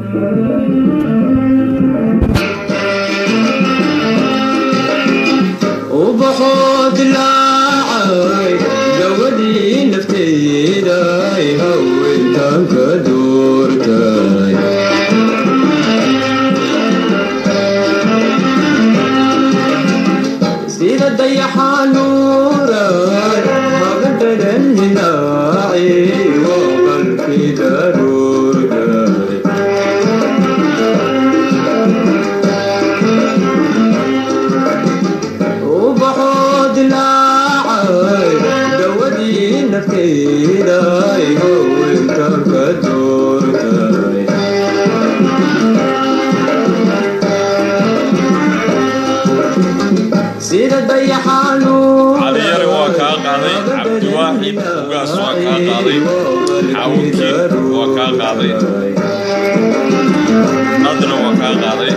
ubaxoo dilaacay gabadhii nafteeday haweentanka doortay sida dayaxanuuray habadhadan hinaaci oo qalkii daruurtay ubaxoo dilaacay dawadii nafteeday haweentanka doortay sida caliyare waa kaa qaaday cabdiwaaxid ugaas waa kaa qaaday xaawunkiin waa kaa qaaday nadra waa kaa qaaday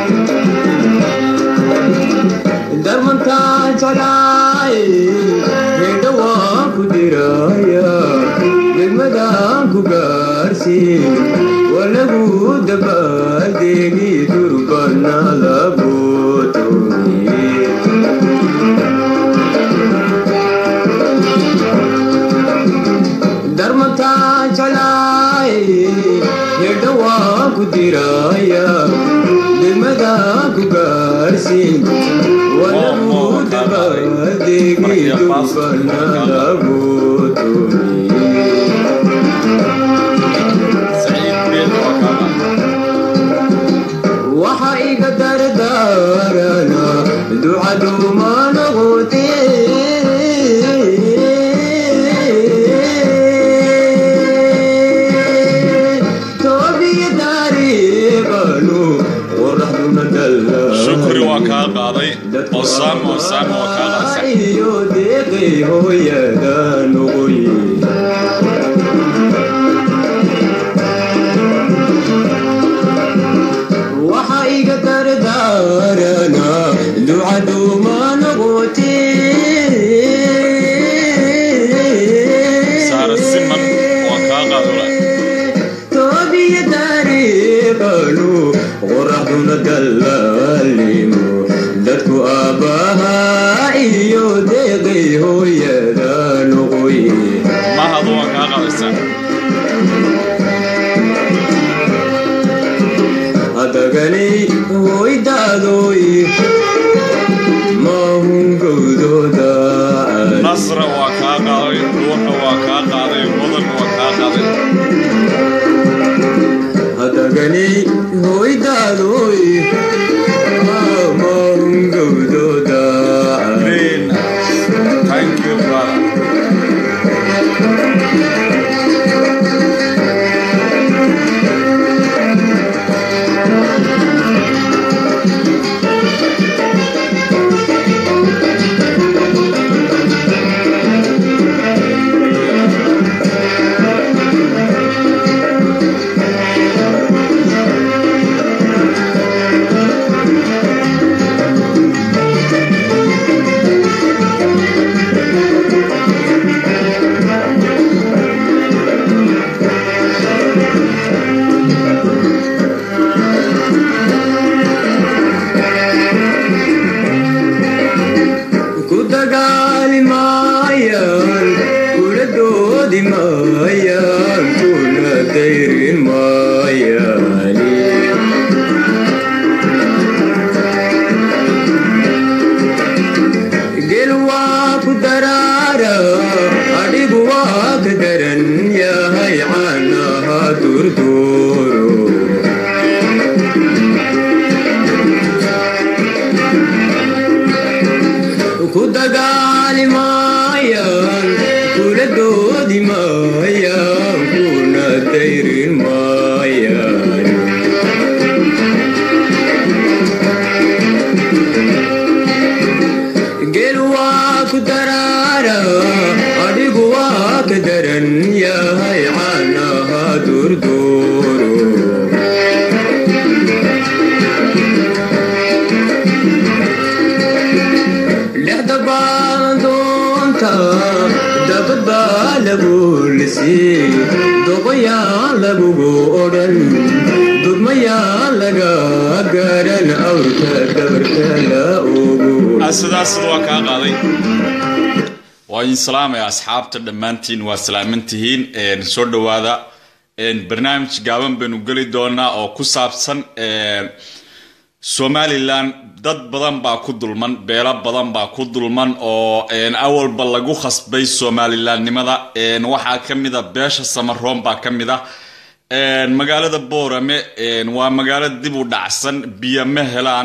darmantaan jeclaay hedha waan ku diraya degmadaan ku gaarsiin waa lagu dabaaldeegi durbana lagu tooye darmantaan jeclaay hedha waan ku diraya degmadaan ku gaarsiin waa lagu dabaaldeegi durbana lagu tooye saciid beel waa kaa qaaday waxa iga dardaarana ducaduma noqote toobiya taariiqanu qoraxduna dalla shukri waa kaa qaaday osaama osaama waa kaa qaaday iyo deeqay hooyada noqoye waxa iga dardaarana ducaduma noqote saara siman waa kaa qaadula toobiya taariiqanu qoraxduna dallaalimo dadku aabbaha iyo deeqay hooyada noqoye mahad waa kaa qaadaysaa hadaganay hoydaadoy mahungowdooda nasra waa kaa qaaday ruuxa waa kaa qaaday mudan waa kaa qaaday hadaganay hoydaadoy mahungowdooda green thank you brother ku dagaali maayaan kula doodi maayaan kuna dayrin maayaan gel waa ku daraara adhigu waa ka daran yahay caanaha durduuro ku dagaali maayaan kula doodi maayaan kuna dayrin maayaan gel waa ku daraara adhigu waa ka daran yahay caanaha durduuro dhexda baadoonta dabad baa lagu lisii doqoyaan lagugu odhan dudma mayaa laga garan awrka dabarka la ogo sidaas sida waa kaa qaaday waa idin salaamaya asxaabta dhammaantiin waa salaaman tihiin soo dhowaada barnaamij gaaban baynu geli doonaa oo ku saabsan somalilan dad badan baa ku dulman beelo badan baa ku dulman oo awalba lagu khasbay somalilandnimada waxaa ka mida beesha samaroon baa ka mid ah magaalada boorame waa magaalo dib u dhacsan biyo ma helaan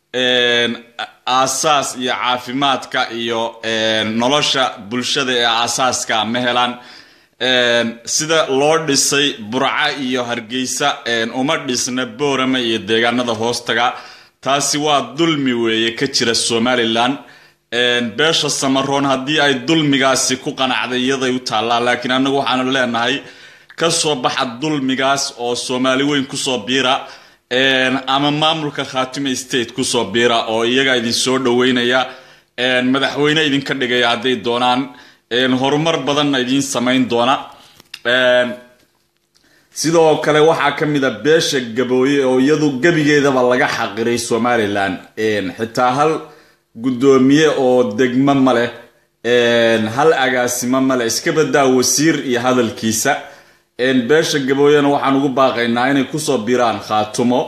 aasaas iyo caafimaadka iyo nolosha bulshada ee aasaaska ma helaan sida loo dhisay burca iyo hargeysa uma dhisna boorame iyo deegaanada hoostaga taasi waa dulmi weeye ka jira somalilan beesha samaroon haddii ay dulmigaasi ku qanacday iyaday u taallaa laakiin annagu waxaanu leenahay kasoo baxa dulmigaas oo soomaali weyn kusoo biira ama maamulka khaatime state kusoo biira oo iyaga idin soo dhoweynaya madaxweyne idinka dhigaya hadday doonaan horumar badanna idiin samayn doona sidoo kale waxaa ka mid a beesha gabooye oo iyadu gebigeedaba laga xaqiray somalilan xitaa hal guddoomiye oo degmo ma leh hal agaasimo male iska badaa wasiir iyo hadalkiisa beesha gabooyena waxaan ugu baaqaynaa inay kusoo biraan khaatumo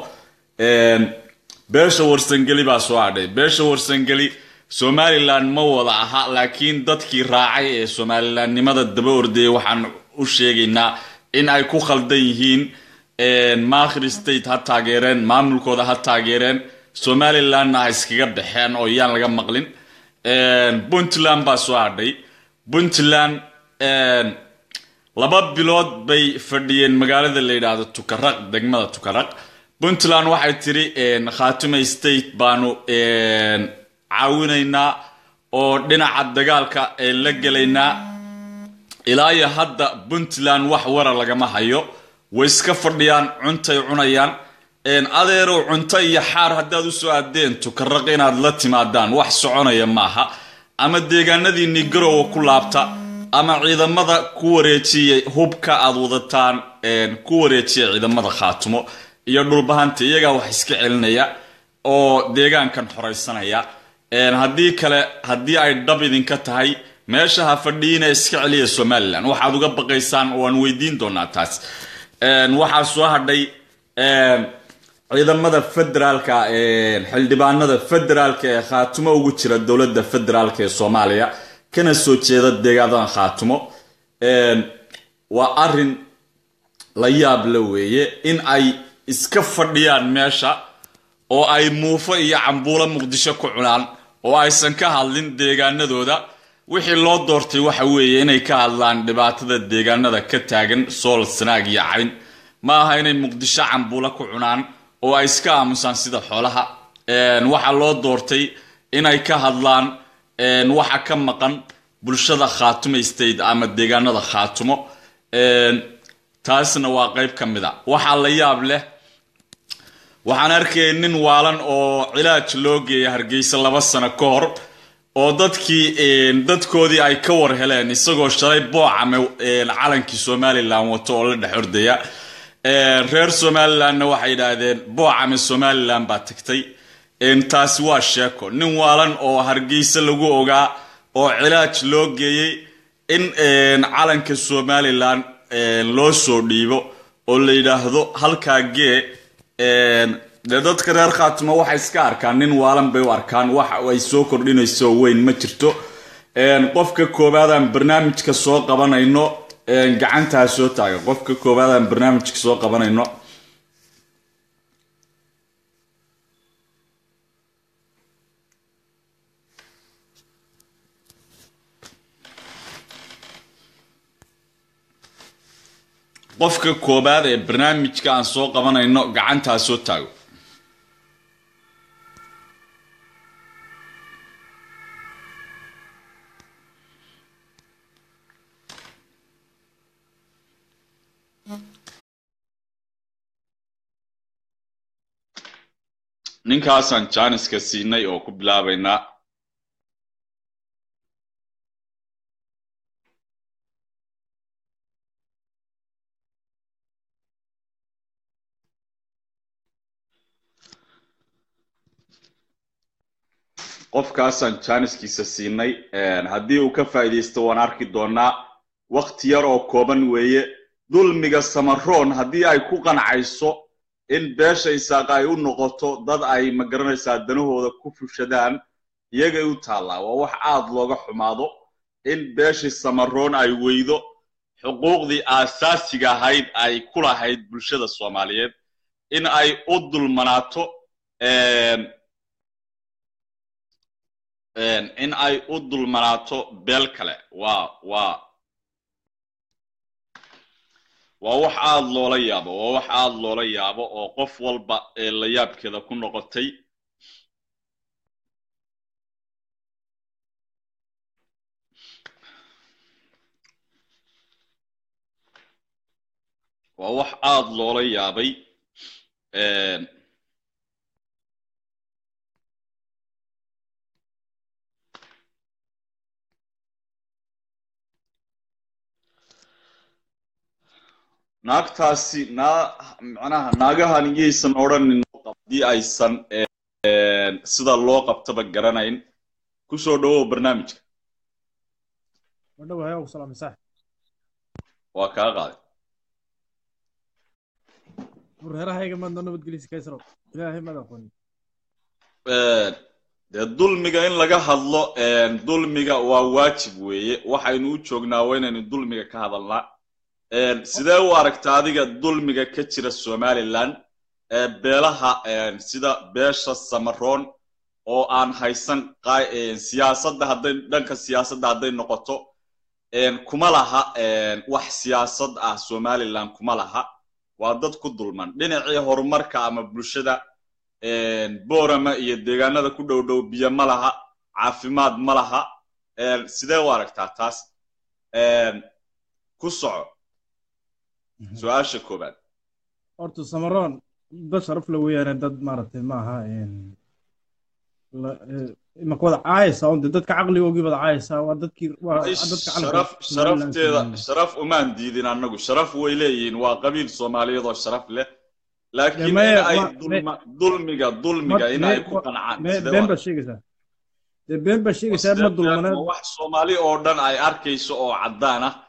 beesha warsangeli baa soo hadhay beesha warsangeli somalilan ma wada aha laakiin dadkii raacay ee somalilandnimada daba ordayay waxaan u sheegaynaa in ay ku khaldan yihiin makhri state ha taageereen maamulkooda ha taageereen somalilandna ha iskaga baxeen oo yaan laga maqlin puntland baa soo hadhay puntland laba bilood bay fadhiyeen magaalada la yidhaahdo tukaraq degmada tukaraq puntland waxay tiri khaatume state baanu caawinaynaa oo dhinaca dagaalka la gelaynaa ilaa iyo hadda puntland wax wara lagama hayo way iska fadhiyaan cuntay cunayaan adeerow cunto iyo xaar haddaad usoo aadeen tukaraq inaad la timaadaan wax soconaya maaha ama deegaanadiinii garowa ku laabta ama ciidamada ku wareejiyay hubka aad wadataan ku wareejiya ciidamada khaatumo iyo dhulbahanta iyagaa wax iska celinaya oo deegaankan xoraysanaya haddii kale haddii ay dhab idinka tahay meesha ha fadhiina iska celiya somalilan waxaad uga baqaysaan waan weydiin doonaa taas waxaa soo hadhay ciidamada federaalka xildhibaanada federaalka ee khaatumo ugu jira dowladda federaalka ee soomaaliya kana soo jeeda deegaadadan khaatumo waa arin la yaab la weeye in ay iska fadhiyaan meesha oo ay muufo iyo cambuulo muqdisho ku cunaan oo aysan ka hadlin deegaanadooda wixii loo doortay waxa weeye inay ka hadlaan dhibaatada deegaanada ka taagan sool sanaag iyo cayn ma aha inay muqdisho cambuulo ku cunaan oo ay iska aamusaan sida xoolaha waxaa loo doortay inay ka hadlaan waxa ka maqan bulshada khaatumo state ama deegaanada khaatumo taasna waa qeyb ka mid a waxaa la yaab leh waxaan arkayay nin waalan oo cilaaj loo geeyay hargeysa laba sano ka hor oo dadkii dadkoodii ay ka war heleen isagoo shalay boocame calankii somalilan wato oo la dhex ordaya reer somalilandna waxay yidhaahdeen boocame somalilan baa tagtay taasi waa sheeko nin waalan oo hargeysa lagu ogaa oo cilaaj loo geeyey in calanka somalilan loo soo dhiibo oo la yidhaahdo halkaa gee dee dadka reer khaatimo waxay iska arkaan nin waalan bay u arkaan wax ay soo kordhinayso weyn ma jirto qofka koowaadaan barnaamijka soo qabanayno gacantaa soo taaga qofka koowaadaan barnaamijka soo qabanayno qofka koobaad ee barnaamijka aan soo qabanayno gacantaa soo taago ninkaasaan jaaniska siinay oo ku bilaabaynaa qofkaasaan jaaniskiisa siinay haddii uu ka faa'iidaysto waan arki doonaa wakti yar oo kooban weeye dulmiga samaroon haddii ay ku qancayso in beesha isaaqa ay u noqoto dad ay ma garanaysaa danahooda ku fushadaan iyagay u taallaa waa wax aad looga xumaado in beeshii samaroon ay weydo xuquuqdii aasaasiga ahayd ay ku lahayd bulshada soomaaliyeed in ay u dulmanaato in ay u dulmanaato beel kale waa waa waa wax aad loola yaabo waa wax aad loola yaabo oo qof walba ee la yaabkeeda ku noqotay waa wax aad loola yaabay naagtaasi naa macnaha naagahan iyaysan odhanin haddii aysan sida loo qabtaba garanayn kusoo dhawow barnaamijka waa kaa qaaday reerahayga maadnoo nabadgelisa kaysro ilaahay maad aqooni dee dulmiga in laga hadlo dulmiga waa waajib weeye waxaynu u joognaa waa inaynu dulmiga ka hadalnaa sidee u aragta adiga dulmiga ka jira somaliland beelaha sida beesha samaroon oo aan haysan siyaasadda hadday dhanka siyaasadda hadday noqoto kuma laha wax siyaasad ah somaliland kuma laha waa dad ku dulman dhinacii horumarka ama bulshada boorama iyo deegaanada ku dhow dhow biyo ma laha caafimaad ma laha sidee u aragtaa taas ku soco su-aasha koobaad horta samaroon dad sharaf la weeyaane dad maaragtay maaha imaka wada caayaysaa unde dadka caqligoogii wada caayaysaa waa dadkii waa dadka sharaf sharafteeda sharaf umaan diidin annagu sharaf way leeyihiin waa qabiil soomaaliyeed oo sharaf leh laakiin in ay dulmiga dulmiga in ay ku qancaan been baad sheegaysaa dee been baad sheegaysaa ma dulmaneed wax soomaali oo dhan ay arkayso oo caddaan ah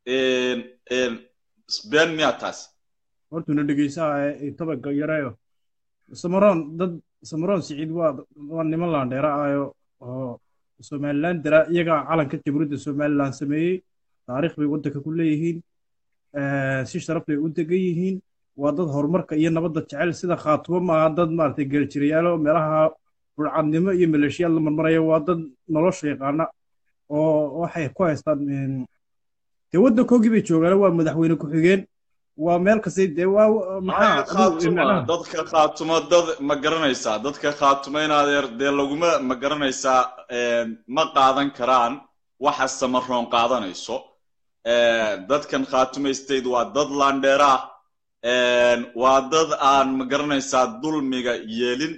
been miyaa taas hortuna dhegeysaa tobanka yareeyo samaroon dad samaroon siciid waa waa niman laandheera ayo oo somaliland dara iyagaa calanka jamhuuriyadda somaliland sameeyey taariikh bay waddanka ku leeyihiin si sharaf bay u degan yihiin waa dad horumarka iyo nabadda jecel sida khaatumo maaha dad maaragtay geeljirayaalo meelaha burcadnimo iyo maleeshiyaad la marmaraya waa dad nolosha yaqaana oo waxay ku haystaan dee waddankoogii bay joogaan waa madaxweyne ku-xigeen waa meel kastay dee waa maxaa dadka khaatumo dad ma garanaysaa dadka khaatumo in adeer dee laguma ma garanaysaa ma qaadan karaan waxa samaroon qaadanayso dadkan khaatumo state waa dad landheera ah waa dad aan ma garanaysaa dulmiga yeelin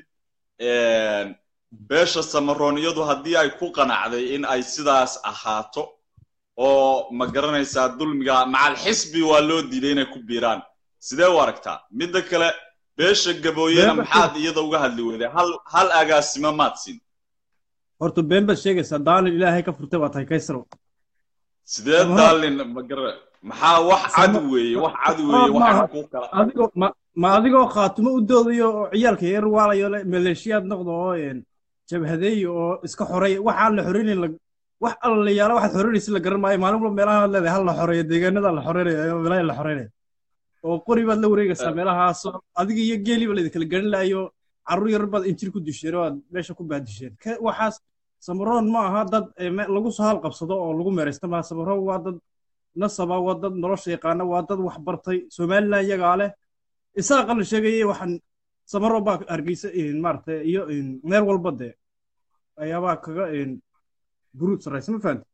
beesha samaroon iyadu haddii ay ku qanacday in ay sidaas ahaato oo ma garanaysaa dulmiga macal xisbi waa loo diiday inay ku biiraan sidee u aragtaa midda kale beesha gabooyena maxaad iyada uga hadli weyday hal hal agaasimo maad siin horta been baad sheegaysaa daalin ilaahay ka furtay waa tahay kaysaro sidee daalin ma gara maxaa wax cad weeye wax cad weeye waxa ku kala adigoo ma ma adigoo khaatumo u doodayo oo ciyaalka yar waalayo maleeshiyaad noqdo oo jabhadeey oo iska xoray waxaan la xoreynayn wax alla yaala waxaad xoreynaysa la garan maayo maalin walba meelaha aad leedahay hal la xoreeyo deegaanada la xoreynaya meelaha la xoreynaya oo qori baad la wareegaysaa meelahaas adiga iyo geeliba laydin kala garan lahayo carruur yar baad injir ku disheen oo aad meesha ku baadisheen waxaas samaroon ma aha dad lagu soo halqabsado oo lagu meeraysta maa samaroon waa dad nasaba waa dad nolosha yaqaana waa dad wax bartay somaliland iyagaa leh isaaqa la sheegayay waxaan samaroon baa hargeysa maaragtay iyo meel walba dee ayaabaa kaga buruud sarraysa ma fahamti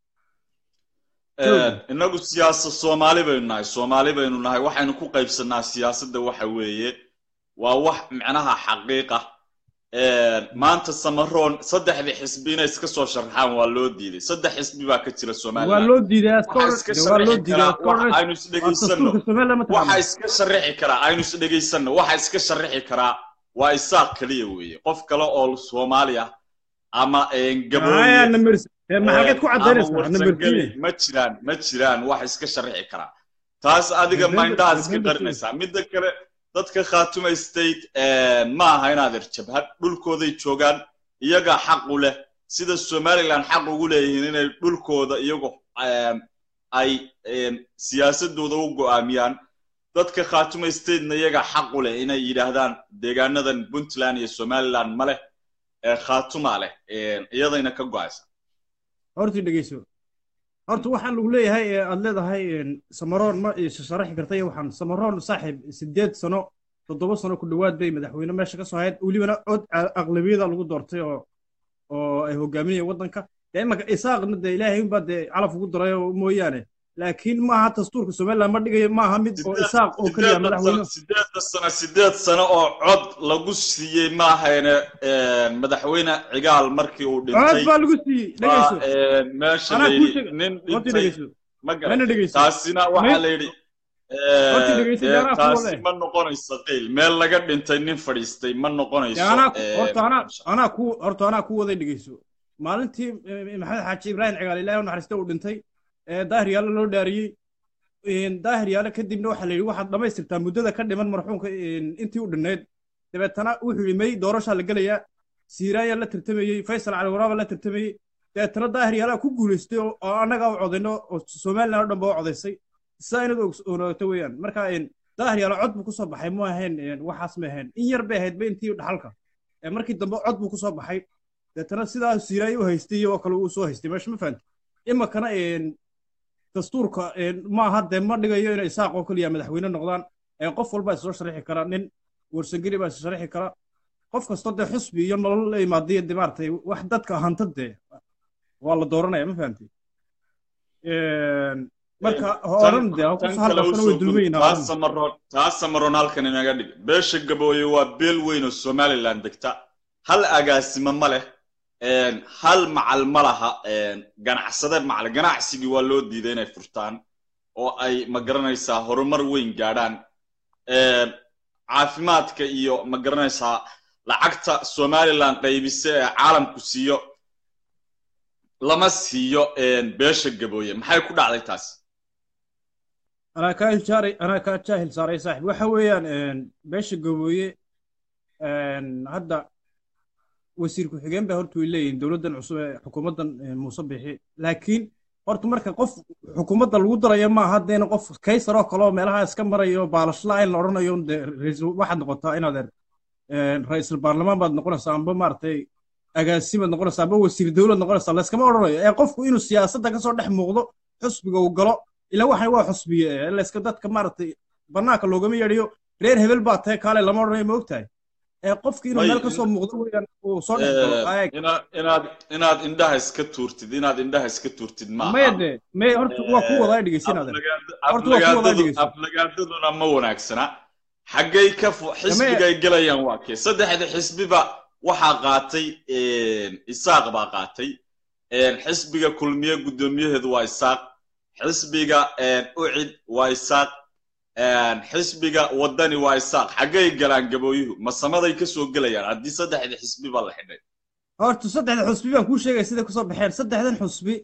inagu siyaasad soomaali baynu nahay soomaali baynu nahay waxaynu ku qaybsanaa siyaasadda waxa weeye waa wax micnaha xaqiiqa maanta samaroon saddexdii xisbi inay iska soo sharaxaan waa loo diiday saddex xisbi baa ka jira somaliland waa loo diiday waa loo diiday aynu isdhegaysano waxa iska sharixi karaa aynu isdhegaysano waxa iska sharixi karaa waa isaaq keliya weeye qof kale oo soomaali ah ama Aya, gabooye number eh, maxaad ku ama cadaynaysaa number warsangeli ma jiraan ma jiraan wax iska sharxi karaa taas adiga November- mindhaha iska November qarinaysaa midda kale dadka khaatuma state ma aha inaad er jabhad dhulkooday joogaan iyagaa xaq u leh sida somaliland xaq ugu leeyihiin inay dhulkooda iyagu em, ay em, siyaasadooda u go'aamiyaan dadka khaatuma statena iyagaa xaq u leh inay yidhaahdaan deegaanadan puntland iyo somaliland ma leh ee khaatuma leh em, iyadayna ka go'aysa horta dhegeyso horta waxaan lagu leeyahay ee aad leedahay een, samaroon ma sharaxi karta iyo waxaan samaroon saaxiib sideed sano toddoba sano ku dhowaad bay madaxweyne meesha ka soo hayd welibana cod a- aqlabiyada lagu doortay oo oo ay hogaaminayeen waddanka dee imanka isaaqna dee ilaahay unbaa dee calaf ugu daray oo mooyaane laakiin maaha dastuurka somaliland ma dhigayo maaha mid oo isaaq oo keliya madaxweyne sideedda sano sideed sano oo cod lagu siiyey maahayne madaxweyne cigaal markii uu cod dhintay baa lagu siiyey baa dhegeyso een, meesha Anaa la kuu yidhi sheega- nin horta dhintay dhegeyso ma Mana garan dhegeyso. taasina waxaa May- la yidhi Horta een, dhegeyso, een, anaa kuwa taasi leh. ma noqonayso qiil meel laga dhintay nin fadhiistay ma noqonayso dee anaa een, horta anaa anaa ku horta anaa ku waday dhegeyso maalintii eh, maxamed xaaji ibraahim cigaal ilaahay u naxariista uu dhintay ee daahir yaale loo dhaariyey een, daahir yaale kadibna waxaa la yidhi waxaad dhammaystirtaa muddada ka dhiman marxuumka een, intii u dhinnayd dabeetana wuxuu yidhi may doorashaa la gelayaa siiraayaa la tartamayey faysal cali waraaba la tartamayey dabeetana daahir yaalaa ku guulaystay oo oo annagaa u codayno oo somaliland oo dhan ba u codaysay saa inad ogsoonaato weeyaan marka een, daahir yaalo cod buu kusoo baxay ma ahayn een, waxaas ma ahayn in yar bay ahayd ba intii dhaxalka ee markii dambe cod buu kusoo baxay deetana sidaa siiraay u haystay iyo oo kale uu soo haystay meesha ma fahanti imakana een, dastuurka een, maaha dee ma dhigayo inay isaaq oo keliya madaxweyne noqdaan ee qof walbaa isoo sharixi kara nin warsangeli baa is sharixi kara qof kastoo dee xusbi iyo nolol la imaadiyo dee maaragtay wax dadka hanta dee waa la dooranaya ma fahanti Een, marka ha odhan dee ha tan kus kale halkasana usoo way dulmayin gudub taas samaroon taas samaroon halkan inaga dhig beesha gabooye waa beel weyn oo somaliland degta hal agaasimo ma leh een, hal macal ma laha een, ganacsade macal ganacsigii waa loo diiday inay furtaan oo ay ma garanaysaa horumar weyn gaadhaan een, caafimaadka iyo ma garanaysaa lacagta somaliland qaybise ee caalamku siiyo lama siiyo een, beesha gabooye maxay ku dhacday taas anaa kaa hilsaaray anaa kaa jaahil saaray saaxib waxa weeyaan een, beesha gabooye een, hadda wasiir ku-xigeen bay horta way leeyihiin dowladdan cusub ee xukuumaddan een, muuse bixi laakiin horta marka qof xukuumadda lagu darayo maaha deena qof kaysar oo kale oo meelaha iska marayo baalashla in la odhanayo de ra'iisul- waxaad noqotaa inaad er een, ra'iisul baarlamaan baad noqonaysaa amba maaragtay agaasimaad noqonaysaa amba wasiir dowlad noqonaysaa layskama odhanayo ee qofku inuu siyaasadda kasoo dhex muuqdo xusbiga uu galo ila waxan waa xusbiye ee layska dadka maaragtay bannaanka loogama yeedhiyo reer hebel baa tahay kaale lama odhanayo ma ogtahay ee qofki inuu May- meel kasoo muuqdo weeyaan uu soo dhex galo Eh, aeg inaad inaad inaad indhaha iska tuurtid inaad indhaha iska tuurtid maaha maya de may horta waa ku wadaa dhegeysinada Horta waa ku wada dhegeyso. aflagaadaduna ma wanaagsana xaggay ka fu- xisbigay gelayaan waa kee saddexda xisbiba waxaa qaatay isaaq baa qaatay xisbiga kulmiye guddoomiyaheedu waa isaaq xisbiga ucid waa isaaq xisbiga waddani waa isaaq xaggay galaan gabooyuhu masamaday ka soo gelayaan haddii saddexda xisbi baa la xidhay horta saddexda xusbi baan kuu sheegaya siday kusoo baxeen saddexdan xusbi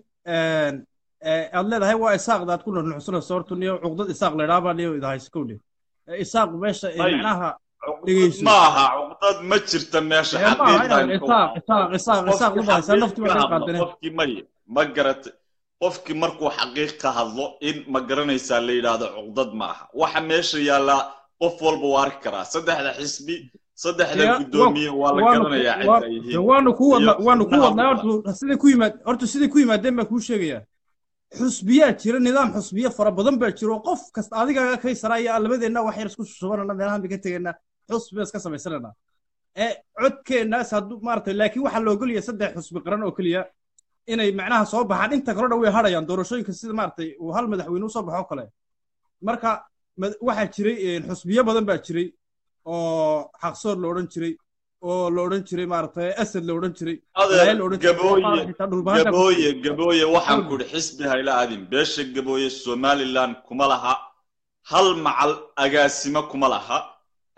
aad leedahay waa isaaqda aad ku nuxnuxsanayso horta niyo cuqdad isaaq laydhaa baa niyo idahayso kowdhe isaaq meesha Ay. macnaha cuqdad dhegeyso. ma aha cuqdad ma jirta meesha ee maaha xaqiiqdan inaad isaaq isaaq isaaq isaaq qofkii u bahaysaa nafti xaqiiq baa ka ka hadlo, qaadane qofkii may ma garatay qofkii markuu xaqiiq ka hadlo in ma garanaysaa la yidhaahdo cuqdad ma aha waxa meesha yaallaa qof walba waa arki karaa saddexda xisbi saddexda Dee, guddoomiye waa la waanu- garanayaa cid waa- ay dee yihiin waanu ku wadna iyo waanu ku xubnaha wadnaa buuxa. horta siday ku yimaad horta siday ku yimaadeen baan kuu sheegayaa xusbiyaa jira nidaam xusbiye fara badan baa jira oo qof kasta adigaaga kaysaraya labadeenna wax yar isku shubanana meelahan bay ka tegaynaa xusbi baan iska samaysananaa ee codkeennaas hadduu maaragtay laakiin waxaa la ogolyahay saddex xusbi qaran oo keliya inay macnaha soo baxaan inta kale dhan way hadhayaan doorashooyinka sida maaragtay uu hal madaxweyne u soo baxo kale marka mad- waxaa jiray een, xusbiyo badan baa jiray oo xaqsoor la odhan jiray oo la odhan jiray maaragtay asad la odhan jiray Adeer, Walaal la odhan jiray, gabooye qaar xitaa dhulbahanta ku gabooye jiray. gabooye waxaan Dhul. ku idhi xisbi hayla aadin beesha gabooye somaliland kuma laha hal macal agaasimo kuma laha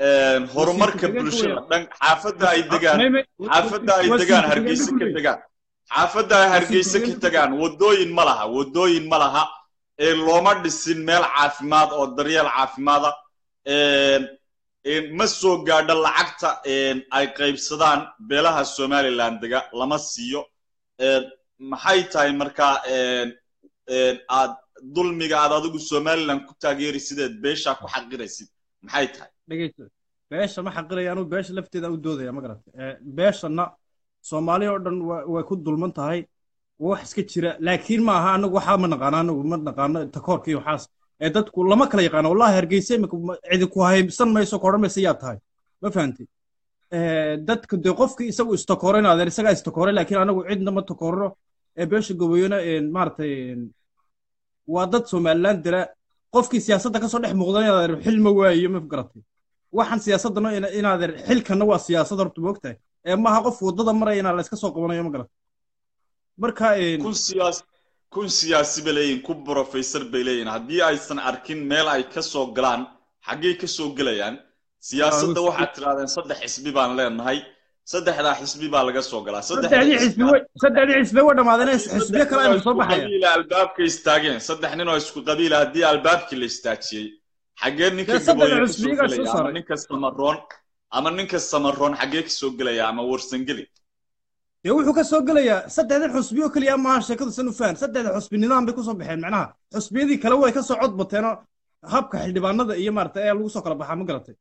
een, horumarka ku-xigeenka bulshada weeyaan. dhan xaafadda ay degaan May- may- xaafadda ay wasiir degaan ku-xigeenka hargeysa ka kuley. degaan xaafadda ay hargeysa ka ku-xigeenka degaan wadooyin ma laha wadooyin ma laha ee looma dhisin meel caafimaad oo daryeel caafimaada een, een, ma soo gaadho lacagta een, ay qaybsadaan beelaha somaliland dega lama siiyo een, maxay tahay markaa een, een, aad dulmiga aad adigu somaliland ku taageeri sideed beeshaa ku xaqiraysid maxay tahay dhegeyso beesha ma xaqiraya anuu beesha lafteeda u doodaya ma garata beeshana soomaali oo dhan wa- way ku dulman tahay waa wax iska jira laakiin ma aha anagu waxaa ma naqaano anagu ma naqaano takoorka iyo waxaas ee dadku lama kala yaqaano wallahi hargeysa imika ma- cidi ku haybsan mayso ka odhan maysa yaa tahay ma fahamtid dadka dee qofkii isagu istakoorayna adeer isagaa istakooray laakiin anagu cidna ma takoorno ee beesha goboyona maaragtay waa dad somaliland dira qofkii siyaasadda kasoo dhex muuqdan inaad xil ma waayo ma garatay waxaan siyaasaddana ina- inaad xilkana waa siyaasad horta moogtahay ee maaha qof waddada maraya inaa la iska soo qabanayo ma garatay marka een, kun siyaas kun siyaasi bay leeyihin kun professor bay leeyihin haddii aysan arkin meel ay ka soo galaan xaggey ka soo gelayaan siyaasadda Waa, waxaad tirahdeen saddex xisbi baan leenahay saddexdaa xisbi baa laga soo galaa saddexdii xisbi way saddexdii xisbi way dhammaadeen xisbiyo kale aynu soo baxaya qabiila albaabka istaageen saddex nin oo isku qabiila haddii albaabkii la istaajiyey xaggee ninka Dee saddex gabooye ka xisbi soo iyagaa soo gelaya ama saaray. ninka samaroon ama ninka samaroon xaggee ka soo gelaya ama warsangeli dee wuxuu ka soo gelayaa saddexdan xusbi oo keliya maaha sheekadu san u fahan saddexda xusbi nidaam bay kusoo baxeen macnaha xusbiyadii kale way ka soo cod bateenoo habka xildhibaanada iyo maarata ayaa lagu soo kala baxaa ma garatay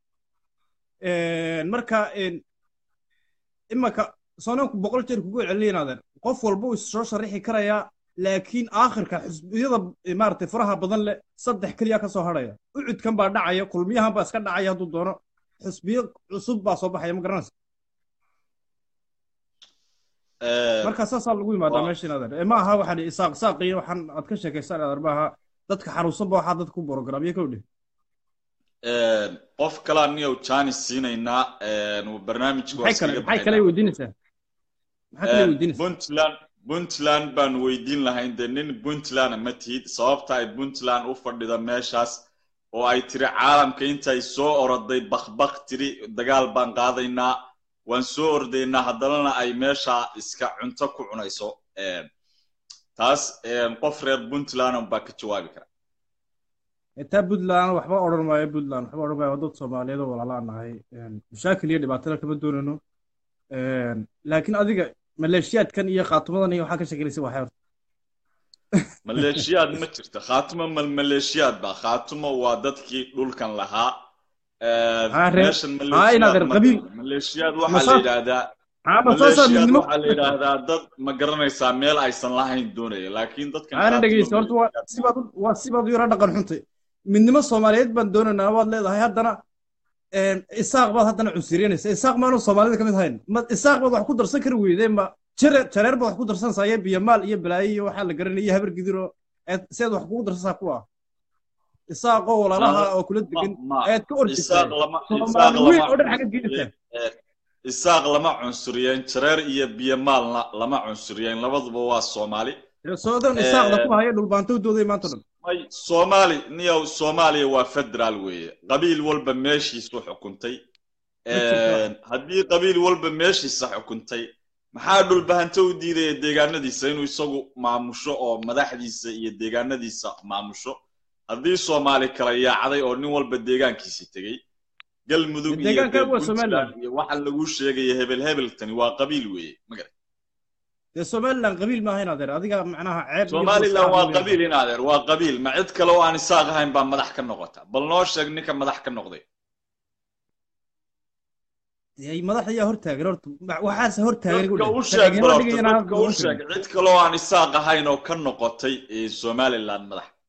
marka een, imaka soonanku boqol jeer kugu celcelinaadeen qof walba uu soo sharixi karayaa laakiin aakhirka xusbiyada eh, maaragtay faraha badan leh saddex keliya ka soo hadhaya ucudkan baa dhacaya kulmiyahan baa iska dhacaya hadduu doono xusbiyo cusub baa soo baxaya ma garanaysa marka saasaa lagu yimaadaa waa- meesha inaad ma aha waxaan isaaq saaq iyo waxaan aad ka sheekaysaan adeer maaha dadka xanuunsanba waxaa dadka ku borogramyo ka udhih Een, qof kalaa niyow jaanis siinaynaa een, barnaamijka waa maxay kale iskaga maxay kale baxaynaa. weydiinaysaa maxay kale Een, weydiinaysaa puntland puntland baan weydiin lahayn dee nin puntland ma tihid sababta ay puntland u fadhida meeshaas oo ay tiri caalamka intay soo oroday bakbak tiri dagaal baan qaadaynaa waan soo ordaynaa haddanana ay meesha iska cunto ku cunayso Een, taas een, qof reer puntland baa ka jawaabi kara taa puntland waxba odhan maayo puntland waxba odhan maayo waa dad soomaaliyeed oo walaala nahay mashaakil iyo dhibaatada kama doonayno laakiin adiga maleeshiyaadkan iyo khaatumadan iyo waxaa ka shekelaysa waxay horta maleeshiyaad ma jirto khaatumo mal maleeshiyaad ba khaatumo waa dadkii dhulkan lahaa Een, Haa, reer- meeshan haa, inaad reer maleeshiyaad ma qabiil- jiro. maleeshiyaad waxaa la Masaaf- yidhaahdaa ama saasaa maleeshiyaad midnimo waxaa la yidhaahdaa dad ma garanaysaa meel aysan lahayn doonaya laakiin dadkan aana khaatumo dhegeysta horta waa maleeshiyaad sibaad u- waa sibaad u yara dhaqan xuntay midnimo soomaaliyeed baan doonaynaa waad leedahay haddana een, isaaq baad haddana cunsuryanaysa isaaq maanu soomaalida ka mid hayn ma isaaq baad wax ku darsan kari weydeen ma jare jareer baad wax ku darsanaysaa iyo biyamaal iyo balaayo iyo waxaa la garanaya iyo habar gidir oo eed seed wax kugu darsanaysaa kuwa isaaqoo walaalaha oo kula degan ma ayaad ka orjisay isaaq lama isaaq soomaali weyn oo dhan lama xagga gelinta Ee, isaaq lama cunsuriyeen jareer iyo biyomaalna lama cunsuriyeen labaduba waa soomaali soodan isaaqda ku haya dhulbaantowdooday maanta o dhan may soomaali niyow soomaaliya waa federaal weeye qabiil walba meeshiisu xukuntay Een, haddii qabiil walba meeshiisa xukuntay maxaa dhulbahanto u diidaya deegaanadiisa inuu isagu maamusho oo madaxdiisa iyo deegaanadiisa maamusho haddii soomaali kala yaacday oo nin walba deegaankiisi tegey galmudug iyo Deegaanka dee waa Somaliland. puntland iyo waxaa lagu sheegaya hebel hebeltani waa qabiil weeye magarad dee somaliland qabiil maaha in adeer adiga macnaha ceeb iyo somaliland boos waa ah qabiil in adeer waa qabiil ma cid kale oo aan isaaq ahayn baa madax ka noqota bal noo sheeg ninka madax ka noqday ay madaxda ayaa hortaagan horta ma- waxaase hortaagan igu dadka dheh. u sheeg Sharcigana bal dhigaya horta inaan dadka u hadda sheeg oran cid kale oo aan isaaq ahayn oo ka noqotay ee somaliland madax karin.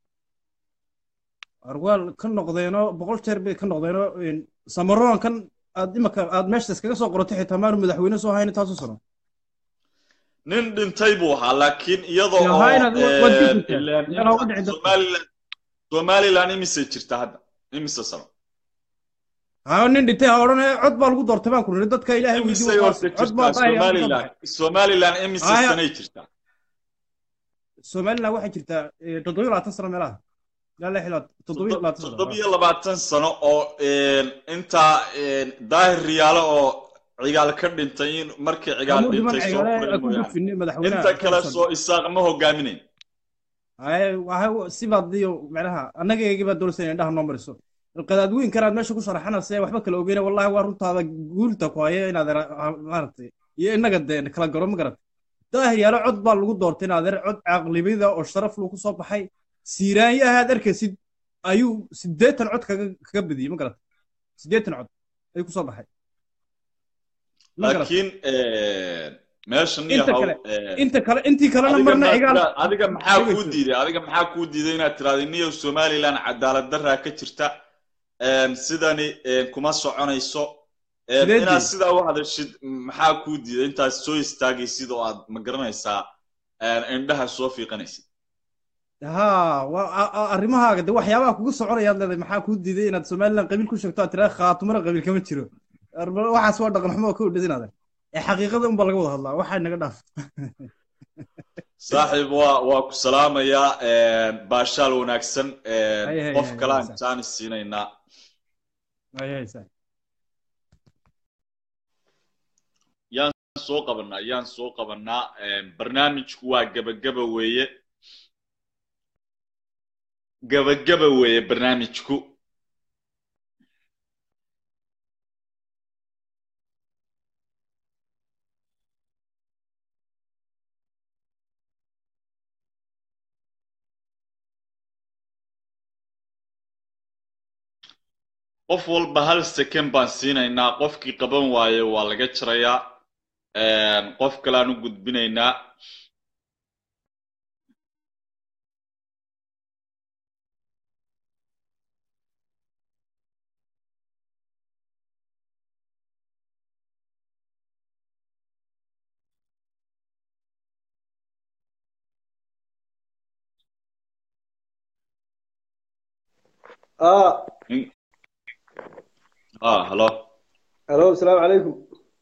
arwaal ka noqdeenoo boqol jeer bay ka noqdeenoo een, samaroon kan aad imaka aad meesha iskaga soo qorotay xitaa maanu madaxweyne soo hayn intaasu sano nin dhintay buu ahaa laakiin iyadoo Yaa, oo haa, inaad wa- waad ee, jirtaa. ileen Yaa, looga dhici dadka. somaliland somaliland imisay jirta hadda imise sano haa nin dhintay ha odhan cod baa lagu doortay baan ku niri dadka ilaahay imisay weydiin horta cod baa jirtaa daahir aan ku soo somaliland baxay. somaliland imise Haa, sanay jirtaa somaliland waxay jirtaa eh, toddoba iyo labaatan sano meelaha ilaa lix iyo labaatan toddobiyo labaatan sano toddobiyo labaatan sano oo intaa daahir riyaalo oo cigaal ka dhintay in markii cigaal Kamuu dhiman dhintay soo cigaale furay ku mooyaane gudfinin madaxweynaha inta kale Johnson. soo isaaq ma hogaaminayn Ay, waxa sibaadiyo macnaha annagaygi baa doonaysa inay indhaha noo mariso qadaadweynkan aad meesha ku sharaxanaysa waxba kala ogeyna wallahi waa runtaada guulta ku haya inaad era- ah, maaragtay iyo inaga dee kala garo ma garat daahir yaalo cod baa lagu doortay inaad er cod caqlibida oo sharaf lagu soo baxay siiraanyo ahaad arkaysid ayuu siddeetan cod kaga kaga badiyey ma garat siddeetan cod ayuu kusoo baxay ma garat laakiin meeshan Inta yahow kale, inta kale intii kalena adiga marna ma- cigaal adiga maxaa kuu Dhegeyso. diiday adiga maxaa kuu diiday inaad tiraahdo niyow somaliland cadaalad daraa ka jirta een, sidani een, kuma soconayso een, Sidee inaad diiday? sidaa u hadashid maxaa kuu diiday intaad soo istaagaysid oo aad ma garanaysaa een, indhaha soo fiiqanaysid haa waa a- a- arrimahaaga de waxyaabaha kugu soconayaad leedahay maxaa kuu diiday inaad somaliland qabiil ku sheegto aad tiraa khaatumana qabiil kama jiro Arba- waxaas waa dhaqan xumo oo ka udhasinaada ee xaqiiqada unba laga wada hadlaa waxaa naga dhaaf saaxiib waa waa ku salaamayaa een, baashaal wanaagsan een, Hay, hay, qof hay, kalaan hay, jaanis siinaynaa Ay, ay, sax. yaan soo qabanaa yaan soo qabanaa een, barnaamijku waa gebageba weeye gebageba weeye barnaamijku qof walba hal second baan siinaynaa qofkii qaban waaye waa laga jarayaa een, qof kaleaan u gudbinaynaa اه ah halo الو السلام عليكم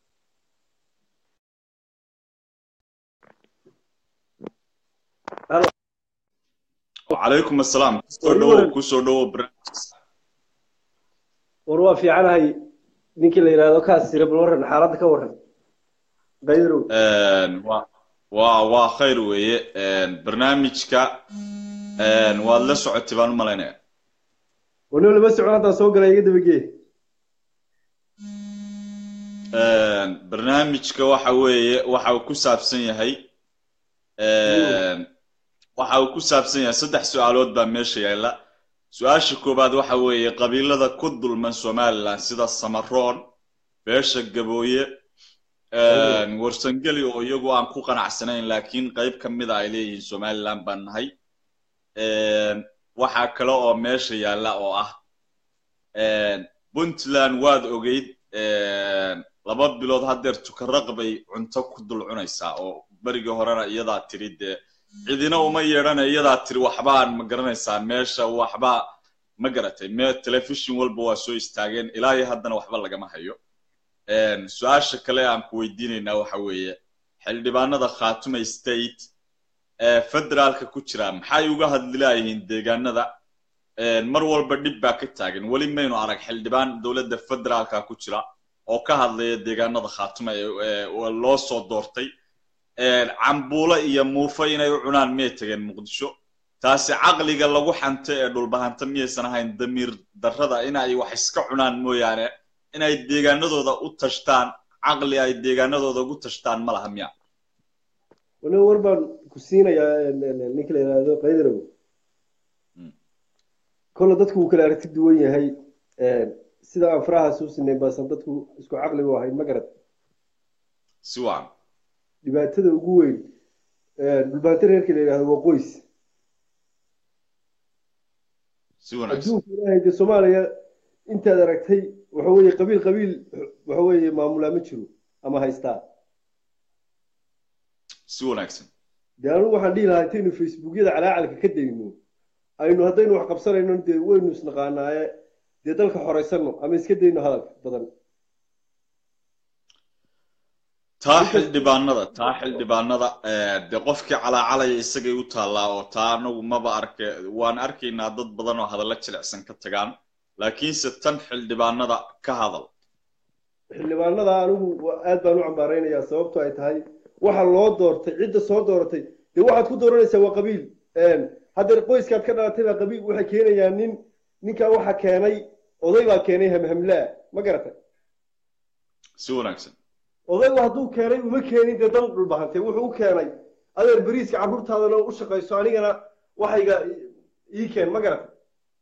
وعليكم السلام kusoo dhowow kusoo dhowow barnaamijkiisa war waa fiicanahay ninkii la yidhaahdo kaas sira bal warran xaaladda ka warran bayrow Een, waa waa waa khayr weeye een, barnaamijka een, waad la socotay baan u malaynaya wanoo lama socon haddaan soo galay iga dabagee Een, barnaamijka waxa weeye waxa uu ku saabsan yahay een, waxa uu ku saabsan yahay saddex su-aalood baa meesha yaalla su-aasha koowaad waxa weeye qabiilada ku dulman somaliland sida samaroon beesha gabooye een, warsangeli oo iyagu aan ku qanacsanayn laakiin qayb ka mida ay leeyihiin somaliland baan nahay Een, waxaa kale oo meesha yaalla oo ah een, puntland waad ogeyd een, laba bilood haddeer tukaraq bay cunto ku dul cunaysaa oo berigii horena iyadaa tiri dee cidina uma yeedhana iyadaa tiri waxbaan ma garanaysaa meesha waxbaa ma garatay me telefishin walba waa soo istaageen ilaa iyo haddana waxba lagama hayo Een, su-aasha kale aan ku weydiinaynaa waxa weeye xildhibaanada khaatume state ee federaalka ku jira maxay uga hadli laayihiin deegaanada Een, mar walba dhib baa ka taagan weli maynu arag xildhibaan dowladda federaalka ku jira oo ka hadlaya deegaanada khaatume ee ee- oo loo soo doortay Een, cambuulo iyo muufo inay u cunaan miyay tageen muqdisho taasi caqliga lagu xanto ee dhulbahanta miyaysan ahayn damiir darrada inay wax iska cunaan mooyaane inay deegaanadooda u tashtaan caqli ay deegaanadooda ugu tashtaan ma laha miya wanoo war baan ku siinayaa ninkii la yidhaahdo bayrow Mm. kolle dadku wuu kala aragti duwan yahay sida aan farahaas u sinay baasan dadku isku caqli u ahayn ma garad si wacan dhibaatada ugu weyn dhulbaanta reerkii la yidhaahdo waa qoys si wanaagsan adduunka ilaahay dee soomaaliya intaad aragtay waxa weeye qabiil qabiil waxa weeye maamulaa ma jiro ama haystaa si wanaagsan dee anigu waxaan dhihi lahaa intaynu facebookyada calaacalka ka dayno aynu haddaynu wax qabsanayno dee waynu isnaqaanaaye dee dalka xoraysano ama iska dayno hadalka badan taa xildhibaanada taa xildhibaanada eh, dee qofkii calaacalaya isagay u taallaa oo taa anagu maba arke waan arkaynaa dad badan oo hadallo jilicsan ka tagaan laakiinse tan xildhibaanada ka hadal xildhibaanada anigu wa- aad baan u cambaaraynayaa sababto ay tahay waxa loo doortay cidda soo dooratay dee waxaad ku dooranaysaa waa qabiil haddeer qoyskaad ka dhalatay baa qabiil waxay keenayaan nin ninkaa waxa keenay oday baa keenay hamhamlaa ma garatay si wanaagsan odaygu hadduu keenay uma keenin dee dan dhulbahantay wuxuu u keenay adeer beriiska carruurtaadana u shaqayso anigana waxayga ii keen ma garatay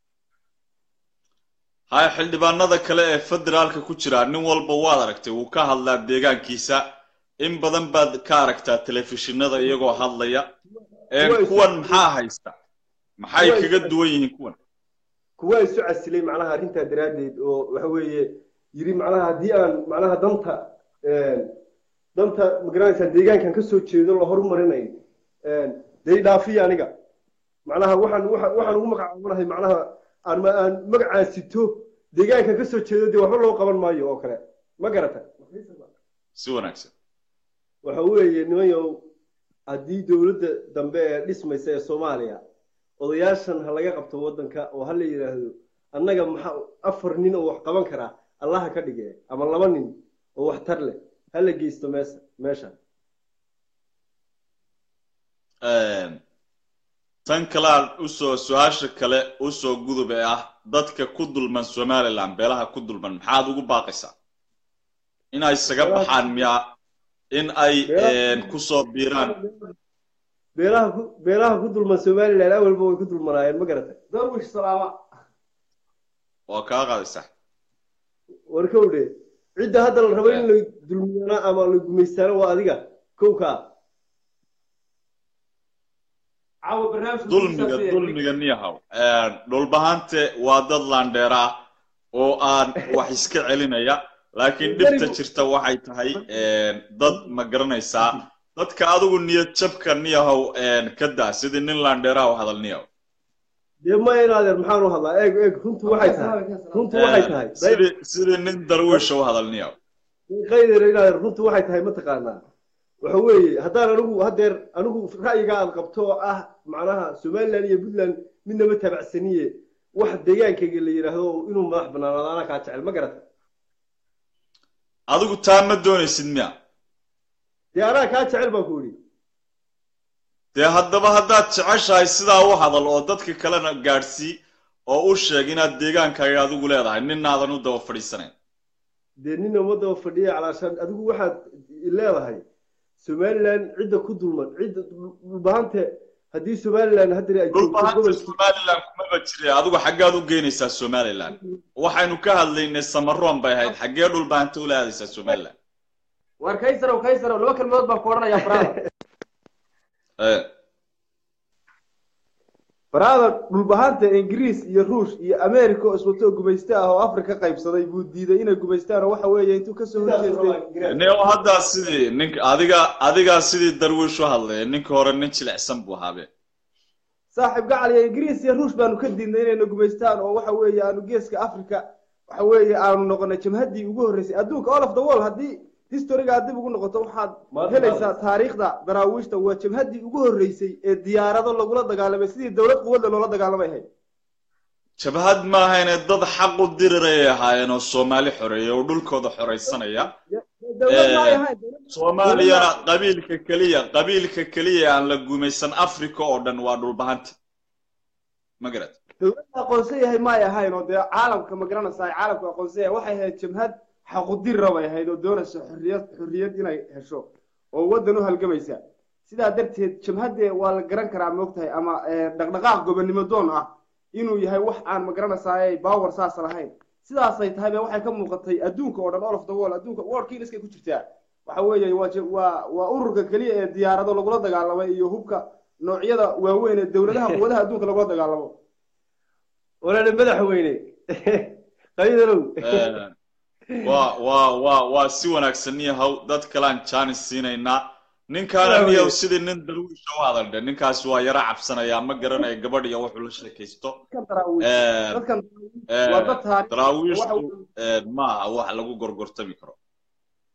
haya xildhibaanada kale ee federaalka ku jira nin walba waad aragtay wuu ka hadlaa deegaankiisa in badan baad ka aragtaa telefishinada iyagoo hadlaya Ee, Kuwa isu- kuwan maxaa haysta maxay Kuwa kaga isu- duwan yihiin kuwan kuwaa isu casilay macnaha arrintaa daraaddeed oo waxa weeye yiri macnaha haddii aan macnaha danta danta magaranaysaa deegaankan ka soo jeedo la horumarinayo dee dhaafiya aniga macnaha waxaan waxaan waxaan ugu magacaabanahay macnaha aan ma- aan magacaan sito deegaankan ka soo jeedo dee waxba loo qaban maayo oo kale ma garata si wanaagsan waxa weeye nimanyow haddii dowladda dambe ee dhismaysa ee soomaaliya odayaashan ha laga qabto waddanka oo ha la yidhaahdo annaga maxaa afar nin oo wax qaban karaa allaha ka dhige ama laba nin oo wax tar leh ha la geysto meesa meesha tan kalean usoo su-aasha kale usoo gudub ee ah dadka ku dulman somaliland beelaha ku dulman maxaad ugu baaqaysaa inay isaga baxaan miyaa in ay Beelaha- kusoo biiraan beelaha ku beelaha ku dulman somaliland awalba way ku dulmanaayeen ma garatay darwish salaama waa kaa qaadaysaa warkowdhe cidda hadda la rabo in la dulmiyana ama la gumaystaana waa adiga kowkaa caawa barnaamijka dulmiga dulmiga niyahow dhulbahante waa dad laandheera ah oo aan wax iska celinaya laakiin dhibta jirta waxay tahay dad ma garanaysaa dadka adigu niyad jabka niyahow ka daa sidii nin laandheera u hadal niyahow dee ma inaadeer maxaan u hadlaa eeg eeg runtu waxay tahay runtu waxay tahay sidii sidii nin darwiisha u hadal niyahow qaydeer inaadeer runtu waxay tahay mataqaanaa waxa weeye haddaan anigu haddeer anigu ra'yiga aad qabto oo ah macnaha somaliland iyo puntland midnama tabacsaniye wax deegaankayga la yidhaahdo inuu madax banaanaado anaa kaa jecel ma garata adigu taa ma doonaysid miya dee anaa kaa jecel baan ku idhi dee haddaba haddaad jeceshahay sidaa u hadal oo dadka kalena gaadhsii oo u sheeg inaad deegaankaaga adigu leedahay ninaadan u daba fadhiisanayn dee nina ummadaba fadhiya calaashaan adigu waxaad leedahay somaliland cidda ku dulman cidda dhulbahante haddii somaliland haddii ay joogto dhulbahanta gobolkii somaliland kumaba jire adigu xaggaad u geynaysaa somaliland waxaynu ka hadlaynay samaroon bay ahayd xaggee dhulbahanta ula aadaysaa somaliland war kaysarow kaysarow laba kelmadood baan ku odhanayaa faraada Eh, faraada dhulbahanta ingiriis iyo ruush iyo america oo iswato gumayste ah oo afrika qaybsaday buu diiday inay gumaystaan oo waxa weeye intuu kasoo horjeestay ne haddaa sidii ninka adiga adigaa sidii darwiish u hadlaya ninka hore nin jilicsan buu ahaabe saaxiib gacal iyo ingiriis iyo ruush baanu ka diidnay inayna gumaystaan oo waxa weeye aanu geeska africa waxa weeye aanu noqonay jamhaddii ugu horreysay adduunka all of the world haddii historiga aad dib ugu noqoto waxaad Maanta helaysaa taariikhda daraawiishta waa jamhaddii ugu horreysay ee diyaarado lagula dagaalamay sidii dowlad quwadda loola dagaalamay ahayd jabhad maahayne dad xaq u diriray ahaayeen oo soomaali xoreeya oo dhulkooda xoraysanaya dowlad ma ay Eh, ahayn dowlad- soomaaliyana qabiilka keliya qabiilka keliya aan la gumaysan africa oo dhan waa dhulbahanta ma garat dowladda aqoonsan yahay ma ay ahayn oo dee caalamka ma garanaysaa caalamka aqoonsan yahay waxay ahayd jamhad xaqudira bay ahayd oo doonaysa xorriyad xorriyad inay hesho oo waddan u halgamaysa sidaa darteed jamhadde waa la garan karaa moogtahay ama eh, dhaqdhaqaaq gobonnimo doon ah inuu yahay wax aan ma garanaysaa baawer saas lahayn sidaasay tahay ba waxay ka muuqatay adduunka oo dhan all of the world adduunka worldkiina iskay ku jirtaa waxa weeye waa je- waa waa ururka keliya ee diyaarado lagula dagaalamay iyo hubka noocyada waaweyn ee dowladaha quwadaha adduunka lagula dagaalamo walaale madaxweyne qaydarow waa waa waa waa si wanaagsan niyahow dad kalean jaanis siinaynaa ninkaana niyahow sidii nin darwiisha u hadaldhe ninkaasi waa yaro cabsanaya ma garanaya gabadh iyo wuxuu la sheekaysto dadkan daraawiish Eh, dadkan eh, waa dad taariikh daraawiishtu waxa- eh, ma aha wax lagu gorgortami karo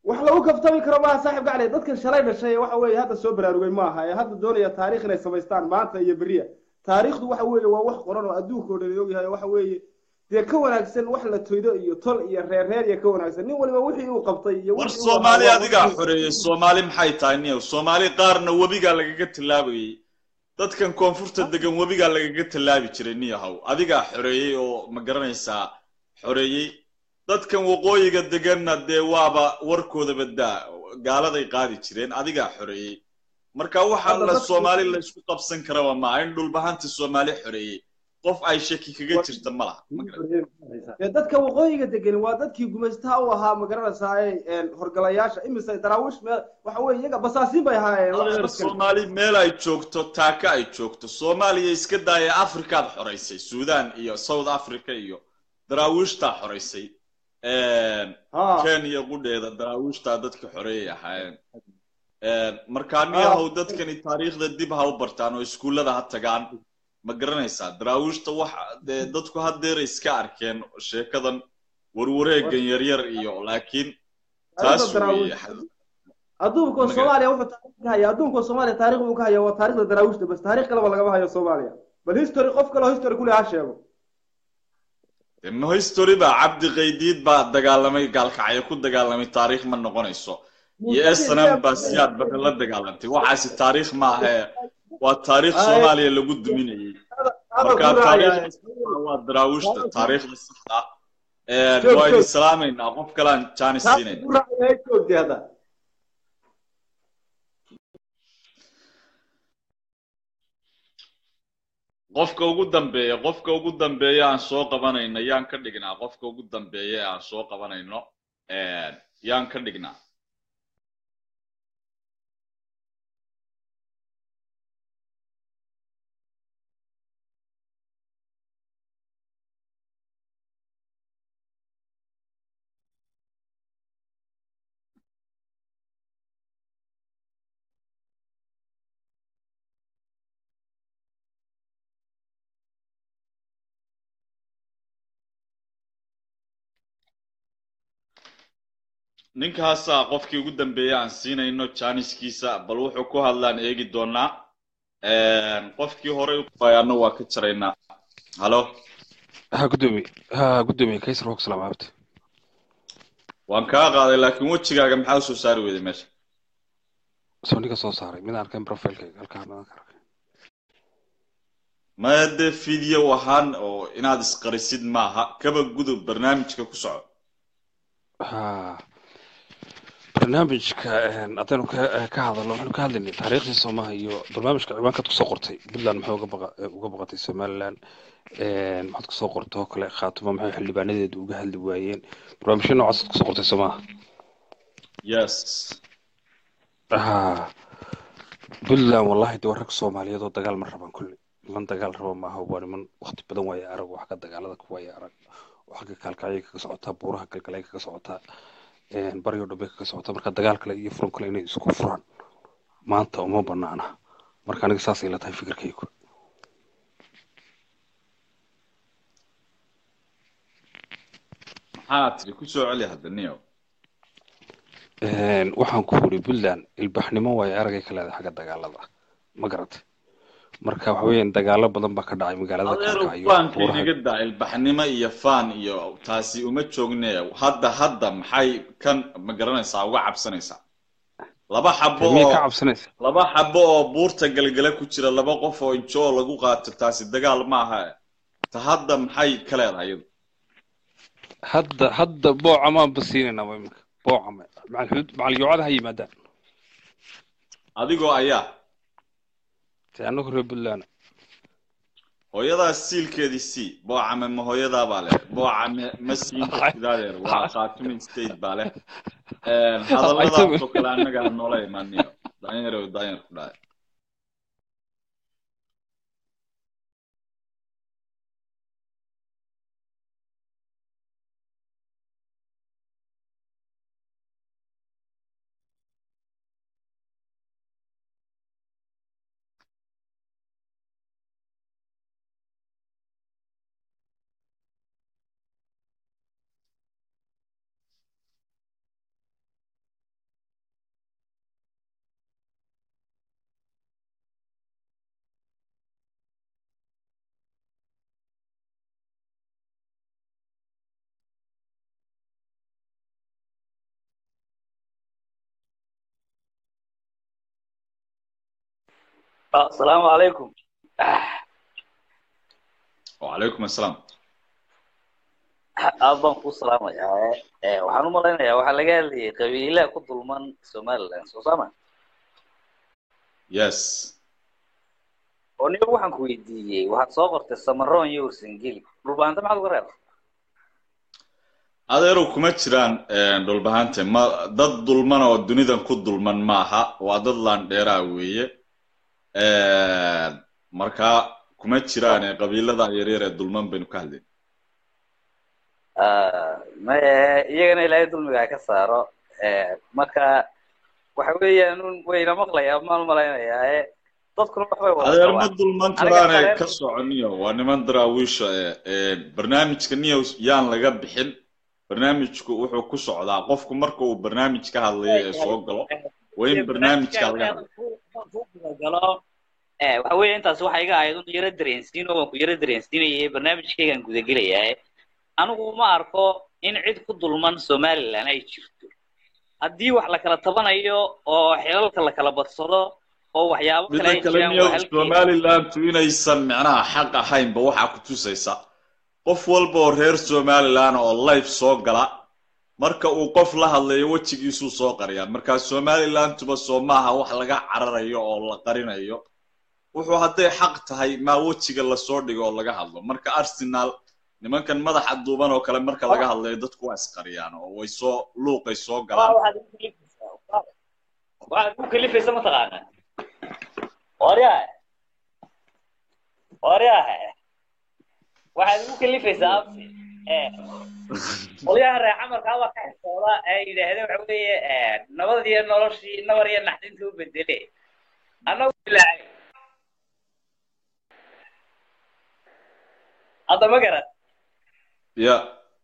wax lagu kaftami karo maaha saaxib gacli dadkan shalay dhashay waxa weeye hadda soo baraarugay maaha ee hadda doonaya taariikh inay samaystaan maanta iyo beriya taariikhdu waxa weeye waa wax qoran oo adduunka oo dhan ogyahay waxa weeye dee ka wanaagsan wax la toydo iyo tol iyo reer reer iyo ka wanaagsan nin waliba wixii uu qabtay iyo war wixii uu soomaali ahaa- adigaa xoreeyey soomaali maxay tahay niyow soomaali qaarna webigaa lagaga tallaabayey dadkan koonfurta degan webigaa lagaga tallaabi jiray niyahow adigaa xoreeyey oo ma garanaysaa xoreeyey dadkan waqooyiga deganna dee waaba warkoodaba daa gaaladay qaadi jireen adigaa xoreeyey marka waxaa Hadda la dadku- soomaali la isku qabsan karaba maaha in dhulbahanta soomaali xoreeyey qof ay shaki kaga jirta ma laha ma garan dee dadka waqooyiga degan waa dadkii gumaystaha u ahaa ma garanaysaa horgalayaasha imise daraawiish meel waxa weeye iyaga basaasiin bay ahaayeen adeer dadkan. soomaali meel ay joogto taaka ay joogto soomaaliya iska daaya afrikaad xoraysay suudaan iyo south africa iyo daraawiishtaa xoraysay Ha. kenya qudheeda daraawiishtaa dadka xoreeyay ahaayeen markaa niyahow dadkani taariikhda dib ha u bartaan oo iskuullada ha tagaan ma garanaysaa daraawiishta wax dee dadku haddeeray iska arkeen sheekadan warwareegan yaryar iyo laakiin taas Taariikhda daraawiish. weeye adduunka Maga- soomaaliya wuxuu taariikh ka hayaa adduunka soomaaliya taariikh buu ka hayaa waa taariikhda daraawiishta bas taariikh kaleba lagama hayo soomaaliya bal history qof kale oo history kule ha sheego ma history baa cabdi qaydiid baa dagaalamay gaalkacyo ku dagaalamay taariikh ma noqonayso iyo snm baa siyaad baka la dagaalantay waxaasi taariikh maahe waa taariikh Ay. soomaaliya lagu duminayay marka taariikhda waa daraawiishta taariikhda saxda ah Ee, Joog, waa idin joog. salaamaynaa qof kalaan jaanis siinayna joogtay hadda qofka ugu dambeeya qofka ugu dambeeya aan soo qabanayno yaan ka dhignaa qofka ugu dambeeya ee aan soo qabanayno Ee, yaan ka dhignaa ninkaasaa qofkii ugu dambeeya aan siinayno jaaniskiisa bal wuxuu ku hadlaan eegi doonaa qofkii horey u fayaano waa ka jaraynaa halo ha gudoomiye ha gudoomiye kaysar waa ku salaam abti waan kaa qaaday laakiin wejigaaga maxaa usoo saari weyday meesha soo ninka soo saaray mid aan arkayn profilkayga halkaa mid aan ka arkay maya dee video ahaan oo inaad isqarisid maaha kaba gudub barnaamijka ku soco ha barnaamijka haddaynu ka ka hadalno waxaynu ka hadlaynay taariikhdii soomaha iyo barnaamijka ciwaankaad kusoo qortay puntland maxay uga baqa uga baqatay somaliland maxaad kusoo qortay oo kale khaatuma maxay xildhibaanadeedu uga hadli waayeen barnaamijyo noocaas kusoo qortay soomaha yes ha puntland wallahi de waa rag soomaaliyeed oo dagaal ma rabaan kulli niman dagaal raba maaha waa niman waqti badan waaye arag wax ka dagaalada ku waaye arag oo xagga kaalkacyay kaga socotaa buuraha galgalay kaga socotaa baryo dhambe kaga socotaa marka dagaal kale iyo furan kale inay isku furaan maanta uma banaana marka aniga saasay la tahay fikirkaygu maxaa tiri ku soo celi hadda niyow waxaan ku uri puntland ilbaxnimo waaye aragay ka leedahay xagga dagaalada ma garatay marka waxa weeyaan dagaalo badan baa ka dhacay magaalada adeerow kaalkacyo faanka buuraha inaga daa ilbaxnimo iyo faan iyo taasi uma joogne hadda hadda maxay kan ma garanaysaa uga cabsanaysaa laba xabo miyay ka oo cabsanaysa laba xabo oo buurta galgala ku jira laba qof oo injoo lagu qaato taasi dagaal maaha ta hadda maxay ka leedahay iyadu hadda hadda boocamaan ba siinaynaa waa iminka boocama macal xuduud macal yoocada ha yimaadaan adigoo ayaa te annagu reer puntland hooyadaas siilkeedii sii boocame ma hooyadaa baa leh boocame ma siin kartid adeer waa khaatumin state baa leh hadalladaasoo kale annaga ha noola imaaniyo daanyarow daanyar ku dhahay asalaamu calaykum wacalaykum assalaam aad baan kuu salaamayaa Eh, waxaan u malaynayaa waxaa laga hadlayay qabiilaha ku dulman somaliland soo saama yes oo niba waxaan ku weydiiyey waxaad soo qortay samaroon iyo ursangeli dhulbaanta maxaad uga reebtay adeerow kuma jiraan dhulbahante ma dad dulman oo dunidan ku dulman maaha waa dad laandheeraa weeye marka kuma jiraan ee qabiilada yaryar ee dulman baynu ka hadlayna Ah, maye iyagana ilaahay dulmiga ha ka saaro Eh, marka waxa weeyaan un wayna maqlayaa maan malaynayaa eh, dadkuna waxbay wada adeer ma qabaan dulman Aniga karaane kale- ka soconiyo waa niman daraawiisha ee barnaamijka news yaan laga bixin barnaamijku wuxuu ku socdaa qofku marka uu barnaamij ka hadlayo ee soo galo waa in barnaamijka laga hadlo galo eh, waxa weeye intaas waxa iga ahayd un yaro dareensiin oo waan ku yaro dareensiinayay barnaamijkaygaan gudagelayaa anigu ma arko in cid ku dulman somaliland ay jirto haddii wax la kala tabanayo oo xilalka la kala badsado oo waxyaabo kale midda ay kale jiraan niyo waa halkeeda somalilandu inaysan micnaha xaq ahaynba waxaa ku tusaysa qof walba oo reer somaliland oo life soo gala marka uu qof la hadlayo wejigiisuu soo qariyaa marka somalilanduba soo maaha wax laga cararayo oo la qarinayo wuxuu hadday xaq tahay maa wejiga lasoo dhigo oo laga hadlo marka arsenal nimankan madaxa duuban oo kale marka laga hadlayo dadku waa isqariyaan oo way soo luuqay soo waa galaan waxaad igu kalifaysaa waxaad igu kalifaysa mataqaana waryaa waryaa waxaad igu kalifaysaa absi eh qolyaha reer camarkaa waa ka xisooda ee yidhaahdeen waxa weeye eh, nabad iyo noloshii nabar iyo naxdinta u bedele annagu bilaacay hadda ma garan ya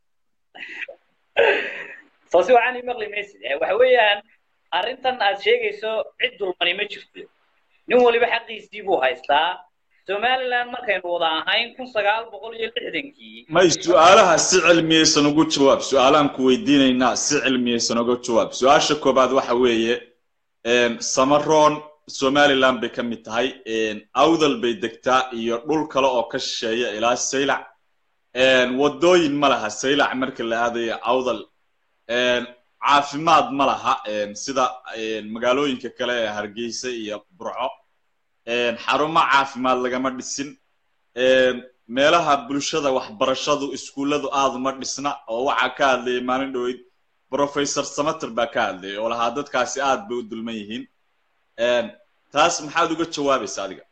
soo si wacan ii maqli maysid Eh, waxa weeyaan arrintan aad sheegayso cid dulmani ma jirto nin waliba xaqiisii buu haystaa somaliland markaynu wada ahayn kun sagaal boqol iyo lixdankii may su-aalaha si cilmiyeysan ugu jawaab su-aalahan ku weydiinaynaa si cilmiyeysan uga jawaab su-aasha koobaad waxa weeye samaroon somaliland bay ka mid tahay awdal bay degtaa iyo dhul kale oo ka shisheeya ilaa saylac wadooyin ma laha saylac marka la aadayo awdal caafimaad ma laha sida magaalooyinka kale ee hargeysa iyo burco xarumo caafimaad lagama dhisin meelaha bulshada waxbarashadu iskuulladu aad uma dhisna oo waxaa ka hadlayay maalin dhoweyd professor samater baa ka hadlayay oo lahaa dadkaasi aad bay u dulman yihiin taas maxaad uga jawaabaysa adiga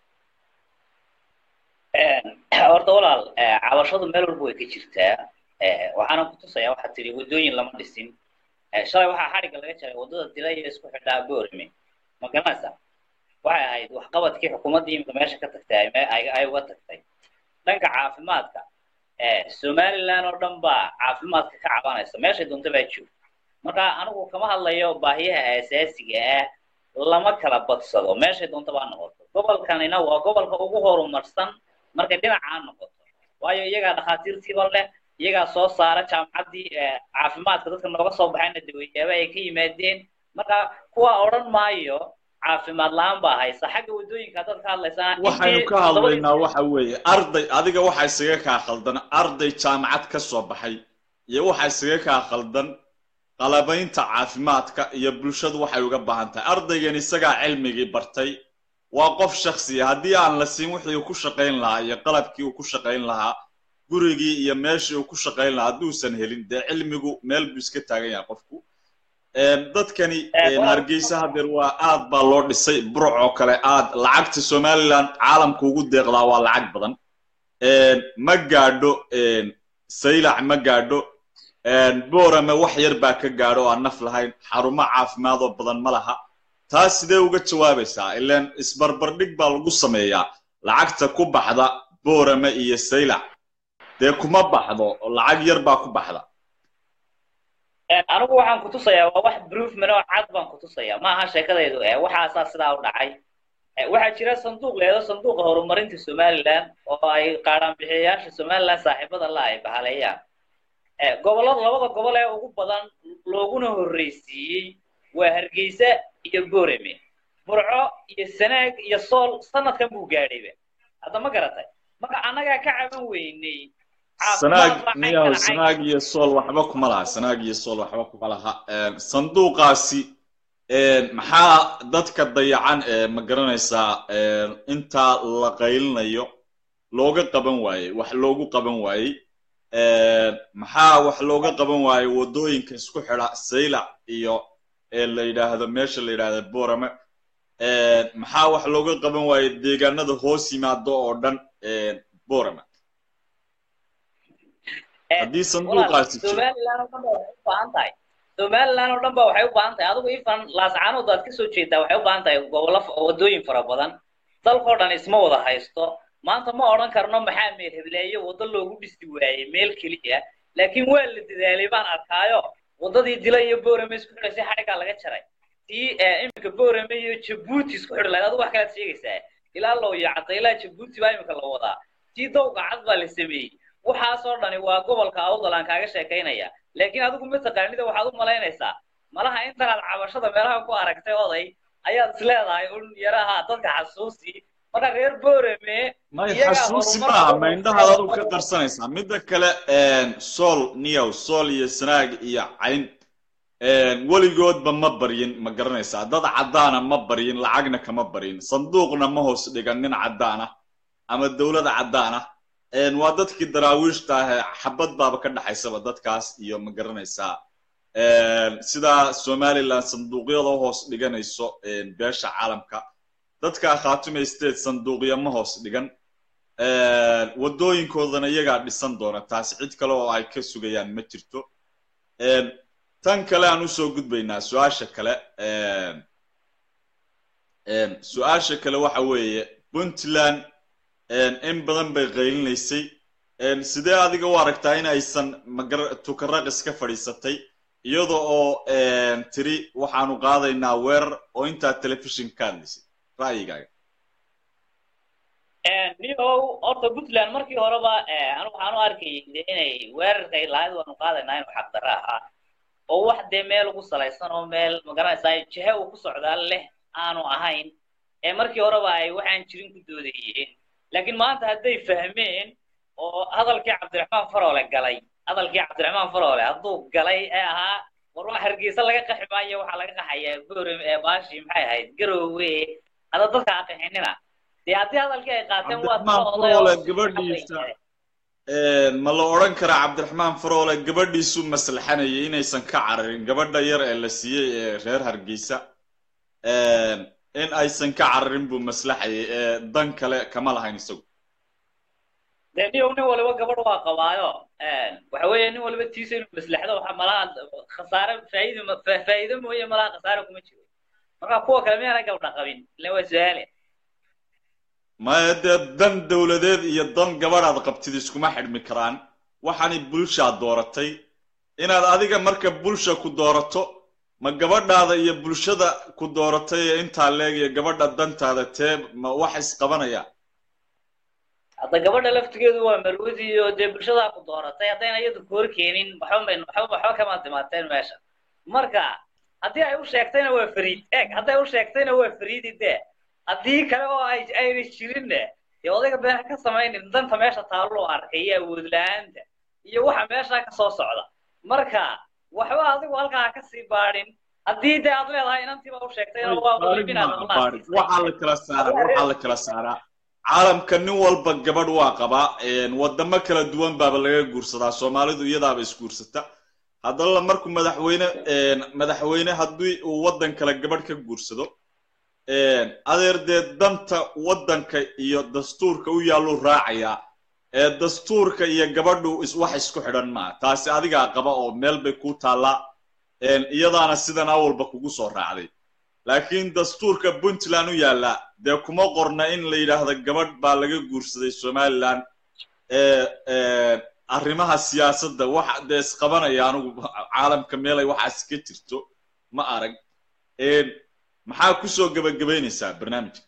horta walaal eh, cabashadu meel walba way ka jirtaa Eh, waxaana ku tusayaa waxaad tidhi waddooyin lama dhisin Eh, shalay waxaa xadhigga laga jaray waddada dila iyo isku xidhaa boorime ma garanaysaa waxay ahayd waxqabadkii xukuumaddii imika meesha ka tagtay ay me- ay ay uga tagtay dhanka caafimaadka eh, somaliland oo dhan baa caafimaadka ka cabanaysa meeshay doonta baa joogta marka anigu kama hadlayo baahiyaha asaasiga ah lama kala badsado meeshay doonta baa noqoto gobolkanina waa gobolka ugu horumarsan markay dhinacaa noqoto waayo iyagaa dhakhaatiirtiiba leh iyagaa soo saara jaamacaddii eh, caafimaadka dadka nooga soo baxayna daweyaaba ay ka yimaadeen marka kuwa odhan maayo caafimaad la-aan baa haysa xagga waddooyinka dad ka hadlaysana waxaynu ka hadlaynaa waxa weeye arday adiga waxa isaga kaa khaldan arday jaamacad ka soo baxay iyo waxa isaga kaa khaldan qalabaynta caafimaadka iyo bulshadu waxay uga baahan tahay ardaygan isagaa cilmigii bartay waa qof shaksiya haddii aan la siin wixii uu ku shaqayn lahaa iyo qalabkii uu ku shaqayn lahaa gurigii iyo meeshii uu ku shaqayn lahaa hadduusan helin dee cilmigu meel buu iska taagan yahay qofku dadkani hargeysa hadeer waa aad baa loo dhisay buruc oo kale aad lacagta somaliland caalamka ugu deeqdaa waa lacag badan ma gaadho saylac ma gaadho boorame wax yar baa ka gaadho oo aan naf lahayn xarumo caafimaad oo badan ma laha taas sidee uga jawaabaysaa ilaan isbarbardhig baa lagu sameeyaa lacagta ku baxda boorame iyo saylac dee kuma baxdo oo lacag yar baa ku baxda anigu waxaan ku tusayaa waa wax proofman oo cad baan ku tusayaa ma aha sheekadaydu eh waxaasaa sidaa u dhacay Eh, waxaa jira sanduuq leedo sanduuqa horumarinta somaliland oo ay qaadhaan bixiyayaasha somaliland saaxiibada la ay bahaleeyaan Eh, gobollada labada gobol ee ugu badan looguna horreysiiyey waa hargeysa iyo boorame burco iyo sanaag iyo sool sanadkan buu gaadhayba hadda ma garatay marka annagaa ka caban weynay sanaag caafimaad baa niyahow caynkana cayn sanaag iyo sool waxba kuma laha sanaag iyo sool waxba kuma laha Een, sanduuqaasi een, maxaa dadka dayacan ee ma garanaysaa een, intaa la qaylinayo looga qaban waayey wax loogu qaban waayey Een, maxaa wax looga qaban waayey wadooyinka isku xidha saylac iyo ee la yidhaahdo meesha la yidhaahdo borame Een, maxaa wax looga qaban waayey deegaanada hoos yimaado oo dhan een, borame haddii sanduuqaasi jiro somaliland oo dhan ba waxay u baahan tahay somaliland oo dhan ba waxay u baahan tahay adigu ifan laascaanood aad kasoo jeedaa waxay u baahan tahay gobollo f- wadooyin fara badan dalkoo dhan isma wada haysto maanta ma odhan karno maxaa meel hebleeyo waddo loogu dhisi waayey meel keliya laakiin waa la dadaalay baan arkaayo waddadii dila iyo boorame isku xidhaysay xadhiggaa laga jaray tii eh, iminka boorame iyo jabuuti isku xidhi lahayd adigu wax kalaad sheegaysaa ilaa loo yacda ilaa jabuuti baa iminka la wadaa tii dowga cad baa la sameeyey waxaasoo dhani waa gobolka awdal aan kaaga sheekaynaya laakiin adigu mataqaanida waxaad u malaynaysaa malaha intanaad cabashada meelaha ku aragtay oday ayaad isleedahay un yaraha dadka xasuusi marka reer boorame may iyagaa xasuusi horumar maaha badan ma indhahaad adigu ka qarsanaysaa midda kale een, sool niyow sool iyo sanaag iyo cayn een, weligoodba ma baryin ma garanaysaa dad caddaana ma baryin lacagna kama baryin sanduuqna ma hoos dhigan nin caddaan ah ama dowlada caddaan ah een, waa dadkii daraawiishta ah ee xabad baaba ka dhaxaysaba dadkaas iyo ma garanaysaa een, sidaa somaliland sanduuqyada u hoos dhiganayso een, beesha caalamka dadka khaatume state sanduuqya ma hoos dhigan Een, wadooyinkoodana iyagaa dhisan doona taasi cid kale oo ay ka sugayaan ma jirto Een, tan kale aan usoo gudbaynaa su-aasha kale een, een, su-aasha kale waxa weeye puntland een, in badan bay qaylinaysay Een, sidee adiga u aragtaa in aysan magar tukaraqis ka fadhiisatay iyada oo een, tiri waxaanu qaadaynaa weerar oo intaa telefishin ka hadlaysay ra'yigaaga nihow horta puntland markii horeba anu waxaan u arkayay de inay weerarkay lahayd waanu qaadaynaa inuu xaqdarra ahaa oo wax dee meel ugu salaysan oo meel magaranaysaa jihe uu ku socdaa leh aanu ahayn ee markii horeba ay waxaan jirin ku doodayeen laakiin maanta hadday fahmeen oo hadalkii cabdiraxmaan faroole galay hadalkii cabdiraxmaan faroole hadduu galay ee ahaa war waa hargeysa laga qaxi maayo waxaa laga qaxayaa boorem ee baashi maxay ahayd garoowe hada dadka aqixinina dee haddii hadalkii ay qaateen waa cabdiraxmaan faroole gabadhiisa ma la odhan karaa cabdiraxmaan faroole gabadhiisu maslaxanayay inaysan ka cararin gabadha yar ee la siiyey ee reer hargeysa in aysan ka cararin buu maslaxayay ee dan kale kama lahayn isagu dee niyow nin waliba gabadh waa qabaayo waxa weeye nin waliba tiisa inuu maslaxdo waxa malaha khasaare faa'iido ma- fa- faa'iido mooye malaha khasaare kuma jiro marka kuwa kale miyaana gabdha qabin ile waa su-aale maya dee dan dowladeed iyo dan gabadhaad qabtid iskuma xidhmi karaan waxaanay bulshaad dooratay inaad adiga marka bulsha ku doorato ma gabadhaada iyo bulshada ku dooratay ee intaa leeg iyo gabadha dantaada tee ma wax isqabanaya hadda gabadha laftigeedu waa marwadi iyo dee bulshadaa ku dooratay haddayna iyadu koor keenin waxba may waxba waxba kama timaateen meesha marka haddii ay u sheegtayna waa fariid eeg hadday u sheegtayna waa fariidi dee haddii kale oo ay ayna jirinne dee odayga been ka samaynin danta meesha taallo arkay iyo awood la-aanta iyo waxa meesha ka soo socda marka waxba adigu halkaa ha ka sii baadhin haddii dee aad leedahay inantiiba u sheegtayna waa qalbinaad waxaa la kala saaraa waxaa la kala saaraa caalamka nin walba gabadh waa qabaa wadamo kala duwan baaba laga guursadaa soomaalidu iyadaaba isguursata haddana markuu madaxweyne madaxweyne haddii uu waddan kale gabadh ka guursado adeer dee danta waddanka iyo dastuurka u yaalluu raacayaa ee dastuurka iyo gabadhu is wax isku xidhan maa taasi adigaa qaba oo meel bay kuu taallaa iyadaana sidan awalba kugu soo raacday laakiin dastuurka puntland u yaallaa dee kuma qorna in la yidhaahdo gabadh baa laga guursaday somaliland arrimaha siyaasadda wax dee isqabanaya anigu caalamka meelay waxaas ka jirto ma arag maxaa kusoo gebagabaynaysaa barnaamijka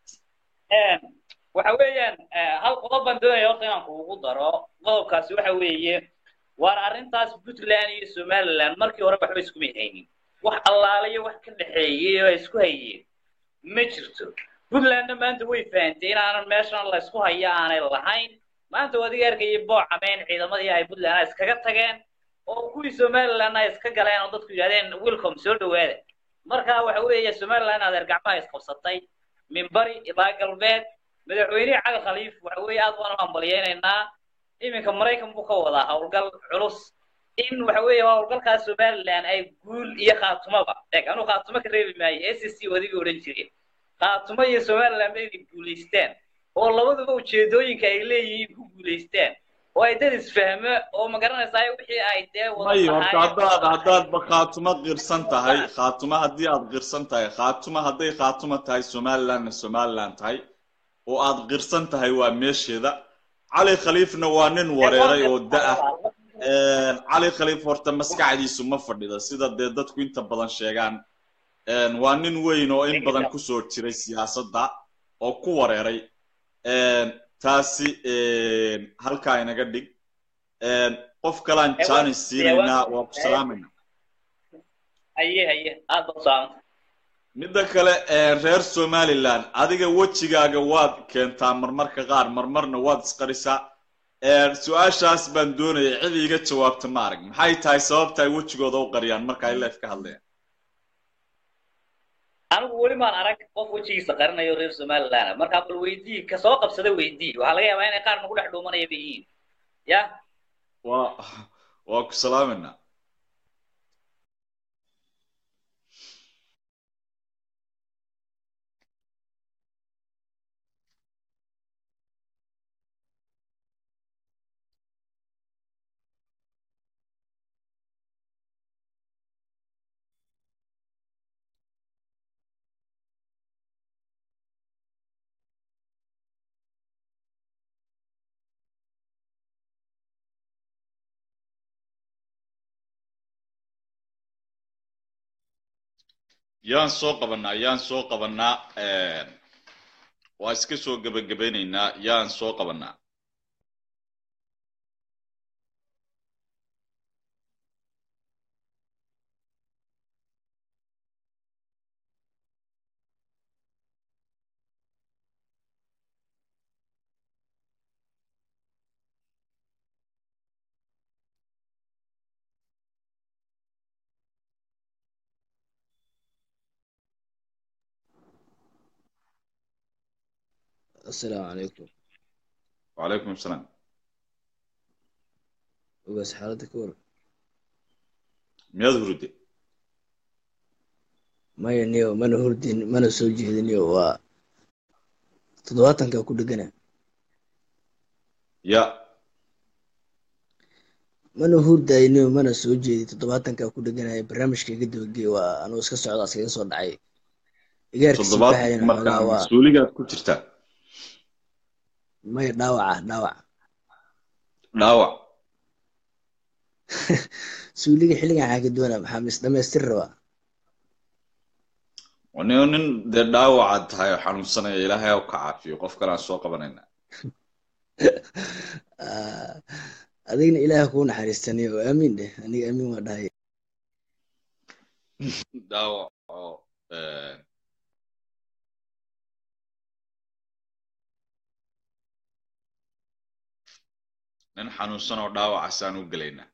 waxa weeyaan hal qodob baan doonaya horta inaan kuugu daro qodobkaasi waxa weeye waar arrintaas puntland iyo somaliland markii hore waxba iskuma haynin wax allaalayo wax ka dhexeeyey oo ay isku hayeen ma jirto puntlandna maanta way fahantay inaanan meeshan la isku haya aanay lahayn maanta waa adiga arkayay boocameen ciidamadii ay puntland ay iskaga tageen oo kuwii somaliland ay iska galeen oo dadku yidhahdeen welcome soo dhawaada marka waxa weeye somaliland adeer gacmaha isqabsatay min bari ilaa galbeed madaxweynihii cali khaliif waxa weeye aad baan u hambalyeynaynaa iminka maraykan buu ka wadaa howlgal culus in waxa weeye howlgalkaas somaliland ay guul iyo khaatumaba eeg anuu khaatumo ka reebi maayo s c odigii odhan jiray khaatumo iyo somaliland bay guulaysteen oo labaduba ujeedooyinka ay leeyihiin ku guulaysteen oo ay dad isfahmo oo ma garanaysaa wixii ay dee wada may horta lahaayeen. haddaad haddaadba khaatumo qirsan tahay khaatumo haddii aad qirsan tahay khaatumo hadday khaatumo tahay somalilandna somaliland tahay oo aad qirsan tahay waa meesheeda cali khaliifna waa nin wareeray oo da-ah cali khaliif horta maskaxdiisu ma fadhida sida dee dadku inta badan sheegaan Een, waa nin weyn oo in badan kusoo jiray siyaasadda oo ku wareeray Een, taasi een, halkaa inaga dhig Een, qof kalaan Ewa- jaanis siinaynaa ewa- waa ku salaamayna haye haye aad baa u saamanta midda kale een, reer somaliland adiga wejigaaga waad keentaa marmarka qaar marmarna waad isqarisaa Een, su-aashaas baan doonayay cid iiga jawaabta ma arag maxay tahay sababta ay wejigooda u qariyaan marka ay leef ka hadlayaan anigu weli maan arag qof wejigiisa qarinayo reer somaliland markaa bal weydii ka soo qabsada weydii waxaa laga yaabaa inay qaar nagu dhex dhuumanaya bay yihiin ya waa waa ku salaamayna yaan soo qabanaa yaan soo qabanaa een, waa iska soo gebagabeynaynaa yaan soo qabanaa السلام عليكم wacalaykum asalaam وبس حالتك ور miyaad huride maya niyo mana hurdin mana soo jeediniyo waa toddobaatanka ku dhegana ya mana hurdayniyo mana soo jeedi toddobaatanka ku dheganaya barnaamijka iga dabagey waa anuu iska socda iskaga soo dhacay igaarkiisii toddobaad baxayana markaa xoogaa waa mas-uuligaad ku jirtaa maya dhaawaca dhaawac dhaawac suuliga xilligan xaa ka doona maxaa mis dhamaystir rabaa nin nin dee dhaawacaad tahay oo xanuunsanaya ilaahay ha u ka caafiyo qof kale aan soo qabanayna Ah, adigna ilaah kuu naxariistaniyo aamiin dheh aniga aamiin waa dhahay dhaawac oo een, nin xanuunsan oo dhaawacaasaan u gelaynaa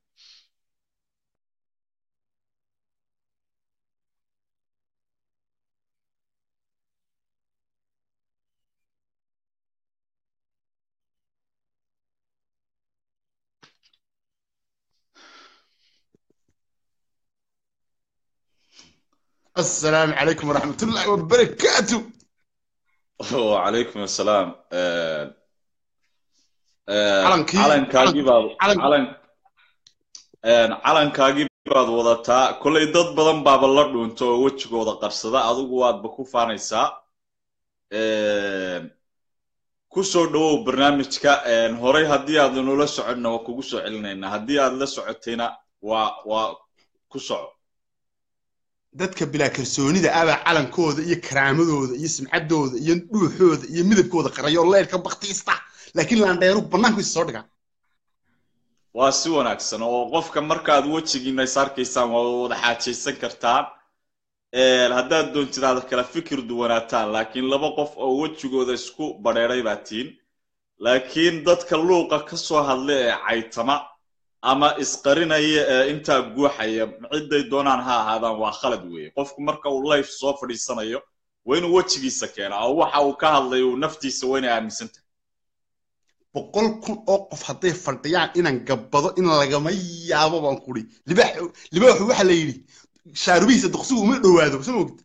السلام عليكم ورحمة الله وبركاته وعليكم السلام een, een, Calankii- calankaagii baad calan- calan een, calankaagii baad wadataa kollay dad badan baaba la dhuunto oo wejigooda qarsada adigu waadba ku faanaysaa Een, ku soo dhawow barnaamijka een, horey haddii aad nula soconna waa kugu soo celinaynaa haddii aad la socotayna waa waa ku soco dadka bilaa kalsoonida abaa calankooda iyo karaamadooda iyo simcadooda iyo dhuuxooda iyo midabkooda qarayo leerka baktiista laakiin laandheeru bannaankiisa soo dhiga waa si wanaagsan oo qofka markaad wejigiina is arkaysaan waa wada xaajaysan kartaan Een, haddaad doontid aad kala fikir duwanaataan laakiin laba qof oo wejigooda isku badheeray baa tihin laakiin dadka luuqa ka soo hadla ee caytama ama isqarinaya ee intaa guuxaya cidday doonaan ha ahaadaan waa khalad weeye qofku marka uu life soo fadhiisanayo waa inuu wejigiisa keenaa oo waxa uu ka hadlayo uu naftiisa waa inay aaminsan tahay boqol kun oo qof hadday fadhiyaan inaan gabbado in lagama yaabo baan kuri libaax libaaxu waxa la yidhi shaarubihiisa duqsigu uma dhowaado soo mogid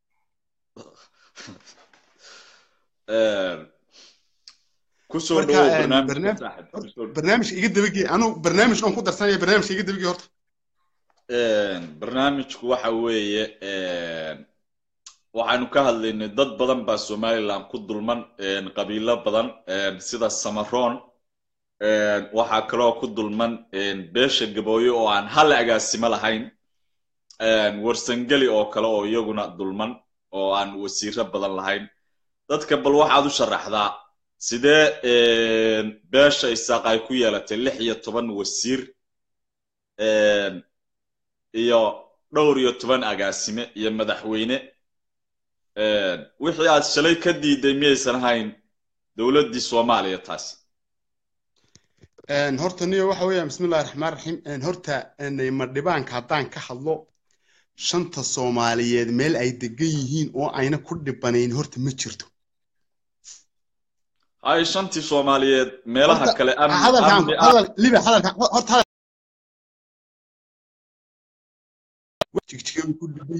Een, kusoo marka dhawow een, barnaamijka barnaamij saaxib horta, kusoo barnaamijka iga dabagee anu barnaamij aan ku darsanaya barnaamijka iga dabagee horta Een, barnaamijku waxa weeye een, waxaanu ka hadlaynay dad badan baa somaliland ku dulman een, qabiilo badan een, sida samaroon een, waxaa kaloo ku dulman een, beesha gabooyo oo aan hal agaasimo lahayn een, warsangeli oo kale oo iyaguna dulman oo aan wasiiro badan lahayn dadka bal waxaad u sharaxdaa sidee een, beesha isaaq ay ku yeelatay lix iyo toban wasiir een, iyo dhowr iyo toban agaasime iyo madaxweyne een, wixii aad shalay ka diiday miyaysan ahayn dowladdii soomaaliya taasi Een, horta niyo waxa weeyaan bismillahi raxmaan raxiim een, horta een, madhibaanka haddaan ka hadlo shanta soomaaliyeed meel ay degan yihiin oo ayna ku dhibanayn horta ma jirto hay shantii soomaaliyeed meelaha horta kale amni hadalkaan amni ah hadal liba hadalka horta hadal jigjigay ku dhiban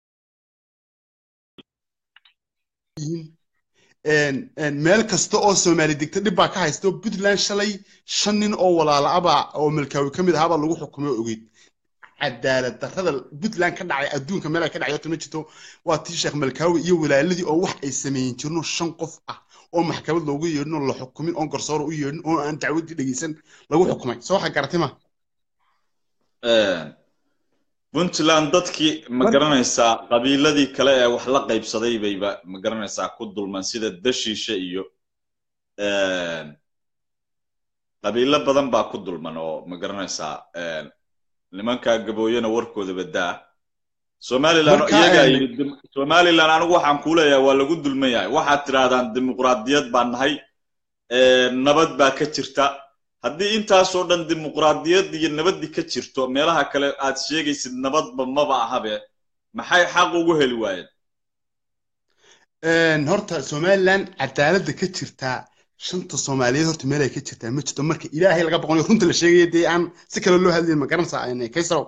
yihiin een een meel kasta oo soomaali degta dhib baa ka haysto puntland shalay shan nin oo walaala abaa oo milkaawi ka mid ahaabaa lagu xukumay oo ogeyd cadaalad darrada puntland ka dhacay adduunka meel ay ka dhacay horta ma jirto waa tii sheekh malkaawi iyo walaaladii oo wax ay sameeyin jirno shan qof ah oo maxkamad loogu yeedhin oo la xukumin oo garsoor u yeedhin oo aan dacwadii dhegeysan lagu xukumay soo waxa garatay ma Een, puntland dadkii ma garanaysaa qabiiladii kale ee wax la qaybsaday bayba ma garanaysaa ku dulman sida dashiishe iyo een, qabiilo badan baa ku dulman oo ma garanaysaa een, nimankaa gabooyena warkooda badaa somaliland marka iyagaa een yidhi dim- somaliland anigu waxaan kuu leeyahay waa lagu dulman yahay waxaad tidhaahdaan dimuqraadiyad baan nahay een, nabad baa ka jirta haddii intaasoo dhan dimuqraadiyad iyo nabaddi ka jirto meelaha kale aad sheegaysid nabadba maba ahabe maxay xaq ugu heli waayeen een horta somaliland cadaaladda ka jirtaa shanta soomaaliyeed horta meel ay ka jirtaa ma jirto marka ilaahay laga boqonayo runta la sheegaya dee aan si kale loo hadlayn ma garanaysaa een, kaysarow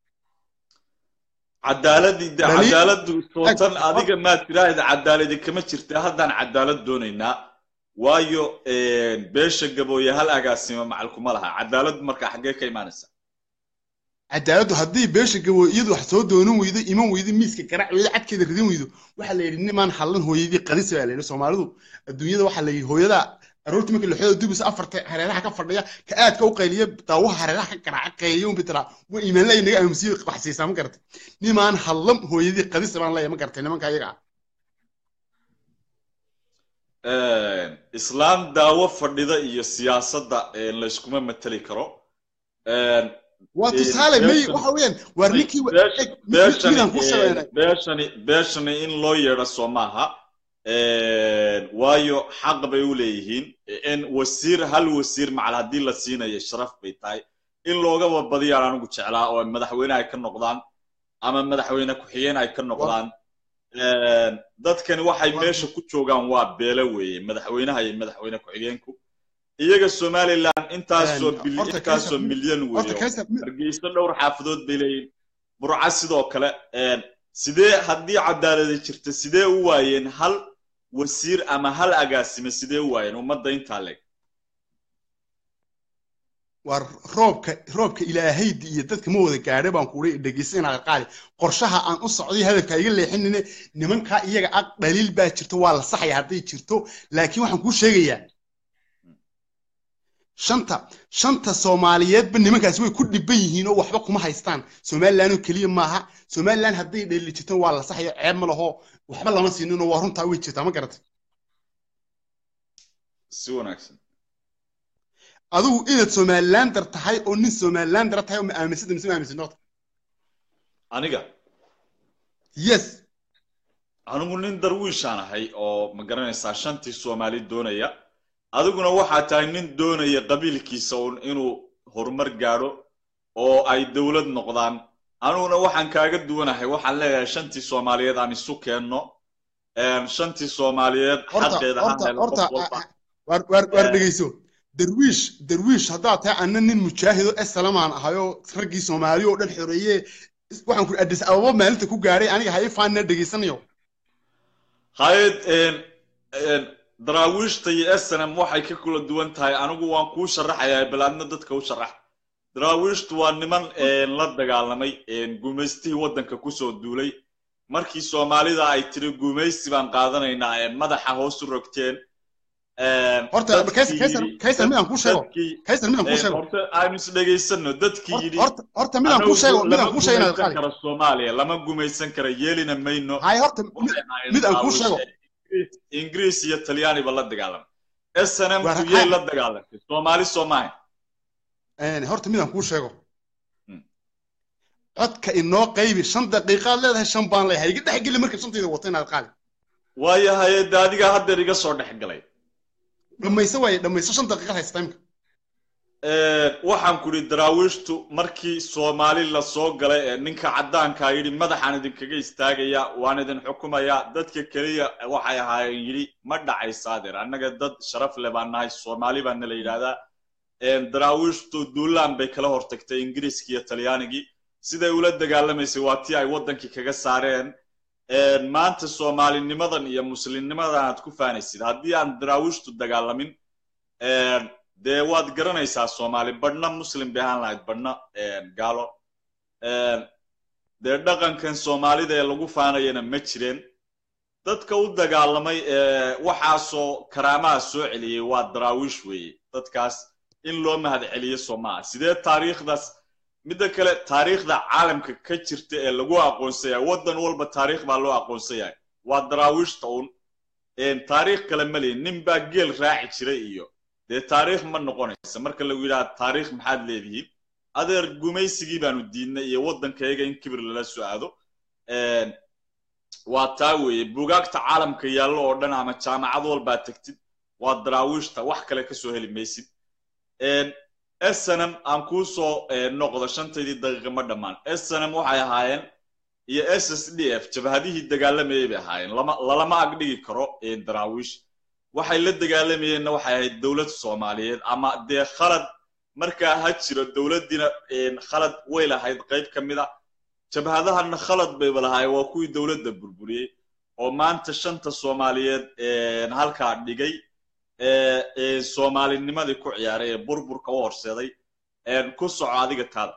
cadaaladii de dhaliil cadaaladdu ag tootan hor adiga maad tiraahda cadaaladi kama jirta haddaan cadaalad doonaynaa waayo een, beesha gabooye hal agaasimo macal kuma laha cadaaladdu marka xaggee ka imaanaysa cadaaladdu haddii beesha gabo iyadu wax soo doonan weydo iman weydo miiska garaac weydo cadkeeda ridin weydo waxaa la yidhi nimaan hallan hooyadii qadisa baa la yidhi soomaalidu adduunyada waxaa la yidhi hooyada aroortii markii laxooda dubisa afarta hareeraha ka fadhiya ka aadka u qayliya daawaha hareeraha ka garaaca qayliya un bitiraa waa iimaanla inaga aamusiyo wax siisaa ma garatay nimaan hallan hooyadii qadisa baan leeyahay ma garatay nimanka ayaga ah Een, islaam daawo fadhida iyo siyaasadda een, layskuma mateli karo Een, waa een, tusaale may beeshan waxa weeyaan waar may ninkii wa- beesh- eg, mi- mi- beeshani midaan ku een, shabeynay beeshani beeshani in loo yeedho soo maaha Een, waayo xaq bay u leeyihiin in wasiir hal wasiir macal haddii la siinayo sharaf bay tahay in loogaba badiyaan anigu jeclaa oo madaxweyne ay ka noqdaan ama madaxweyne ku-xigeen ay ka war noqdaan Een, dadkani waxay war meesha ku joogaan waa beele weeye madaxweynaha iyo madaxweyne ku-xigeenku iyaga somaliland intaasoo bil horta intaasoo kaysar milyan horta weeye kaysar hargeysa dhowr xaafadood bay leeyihiin burca sidoo kale Een, sidee haddii cadaaladi jirta sidee u waayeen hal wasiir ama hal agaasime sidee u waayeen ummadda intaa leeg war roobka roobka ilaahaydi iyo dadka ma wada gaadhay baan kuuhi dhegeysanaa qaali qorshaha aan u socday hadafka iga leexinine nimankaa iyaga ag dhaliil baa jirto waa la saxaya hadday jirto laakiin waxaan kuu sheegayaa shanta shanta soomaaliyeedba nimankaasi way ku dhiban yihiin oo waxba kuma haystaan somaliland oo keliya maaha somaliland hadday dhaliil jirto waa la saxaya ceeb ma laho waxba lama siinin oo waa runtaa way jirtaa ma garatay si wanaagsan adigu inaad somalilander tahay oo nin somalilander tahay oo ma aaminsanta mise ma aaminsan horta aniga yes anigu nin darwiishaan ahay oo ma garanaysaa shantii soomaali doonaya adiguna waxaa tahay nin doonaya qabiilkiisa un inuu horumar gaadho oo ay dowlad noqdaan aniguna waxaan kaaga duwanahay waxaan leeyahay shantii soomaaliyeed aan isu keenno Een, shantii soomaaliyeed horta xaqeeda ha horta helo horta qof walba waar waar waar Ee. dhegeyso darwiish darwiish haddaad tahay anna nin mujaahido esalamaan ahayoo raggii soomaali oo dhan xoreeye is- waxaan ku adis ababa maalinta ku gaadhay aniga ha ii faanina dhegeysanayo hayad een, een, daraawiishta iyo snm waxay ka kula duwan tahay anigu waan kuu sharaxayaa bal adna dadka u sharax daraawiishtu waa niman een, la dagaalamay een, gumaystihii waddanka kusoo duulay markii soomaalida ay tiri gumaysi baan qaadanaynaa ee madaxa hoos u rogteen een, horta dadkii kaysar kaysar yidhi- kaysar midaan kuu sheego dadkii kaysar midaan kuu een, sheego horta aynu is dhegaysano dadkii Horta- yidhi horta horta midaan kuu sheego anagu midaan lama kuu sheego inaad gumaysan qaali karo soomaaliya lama gumaysan karo yeelina mayno hay horta mid- waxay ahaayeen mid aan kuu daraawiish sheego Ingiriis- ingiriis iyo talyaaniba la dagaalamay snm Waar- tuyey ha- la dagaalamtay soomaali soomahay een, horta midaan kuu sheego Hmm. codka inoo qaybi shan daqiiqaad leedahay shan baan leeyahay iga dhex geli marka shantayda wata inaad qaali waayo hay-adda adigaa haddeer iga soo dhex galay dhammayso waaye dhammayso shan daqiiqaad haysta imka waxaan ku idhi daraawiishtu markii soomaali la soo galay ee ninka caddaankaa yidhi madaxaan idinkaga istaagaya waan idin xukumaya dadka keliya waxay ahaayeen yidhi ma dhacaysa adeer annaga dad sharaf leh baan nahay soomaali baana la yidhaahdaa daraawiishtu duulaan bay kala hortagtay ingiriiskii iyo talyaanigii siday ula dagaalamaysay waa tii ay waddankii kaga saareen maanta soomaalinimadan iyo muslimnimadan aad ku faanaysid haddii aan daraawiishtu dagaalamin dee waad garanaysaa soomaali badhna muslim bay ahaan lahayd badhna gaalo dee dhaqankan soomaalida ee lagu faanayana ma jireen dadka u dagaalamay waxaasoo karaamaha soo celiyey waa daraawiish weeye dadkaas in loo mahad celiyo soo maaha sidee taariikhdaas midda kale taariikhda caalamka ka jirta ee lagu aqoonsayahay waddan walba taariikh baa loo aqoonsayahay waa daraawiishta un taariikh kale ma lihin nin baa geel raaci jiray iyo dee taariikh ma noqonaysa marka lagu yidhaha taariikh maxaad leedihiin adeer gumaysigii baanu diidnay iyo waddankayaga in kibir lala soo aado waa taa weeye bugaagta caalamka yaallo oo dhan ama jaamacad walbaa tegtid waa daraawiishta wax kale ka soo heli maysid snm aan kuu soo noqdo shantaydii daqiiqa ma dhammaan snm waxay ahaayeen iyo s s d f jabhadihii dagaalamayay bay ahaayeen lalama agdhigi karo daraawiish waxay la dagaalamayeenna waxay ahayd dowlad soomaaliyeed ama dee khalad markaa ha jiro dowladdiina khalad way lahayd qayb ka mid a jabhadahana khalad bayba lahaayeen waa kuwii dowladda burburiyey oo maanta shanta soomaaliyeed halkaa dhigay soomaalinimadii ku ciyaaray ee burburka u horseeday ku soco adiga taada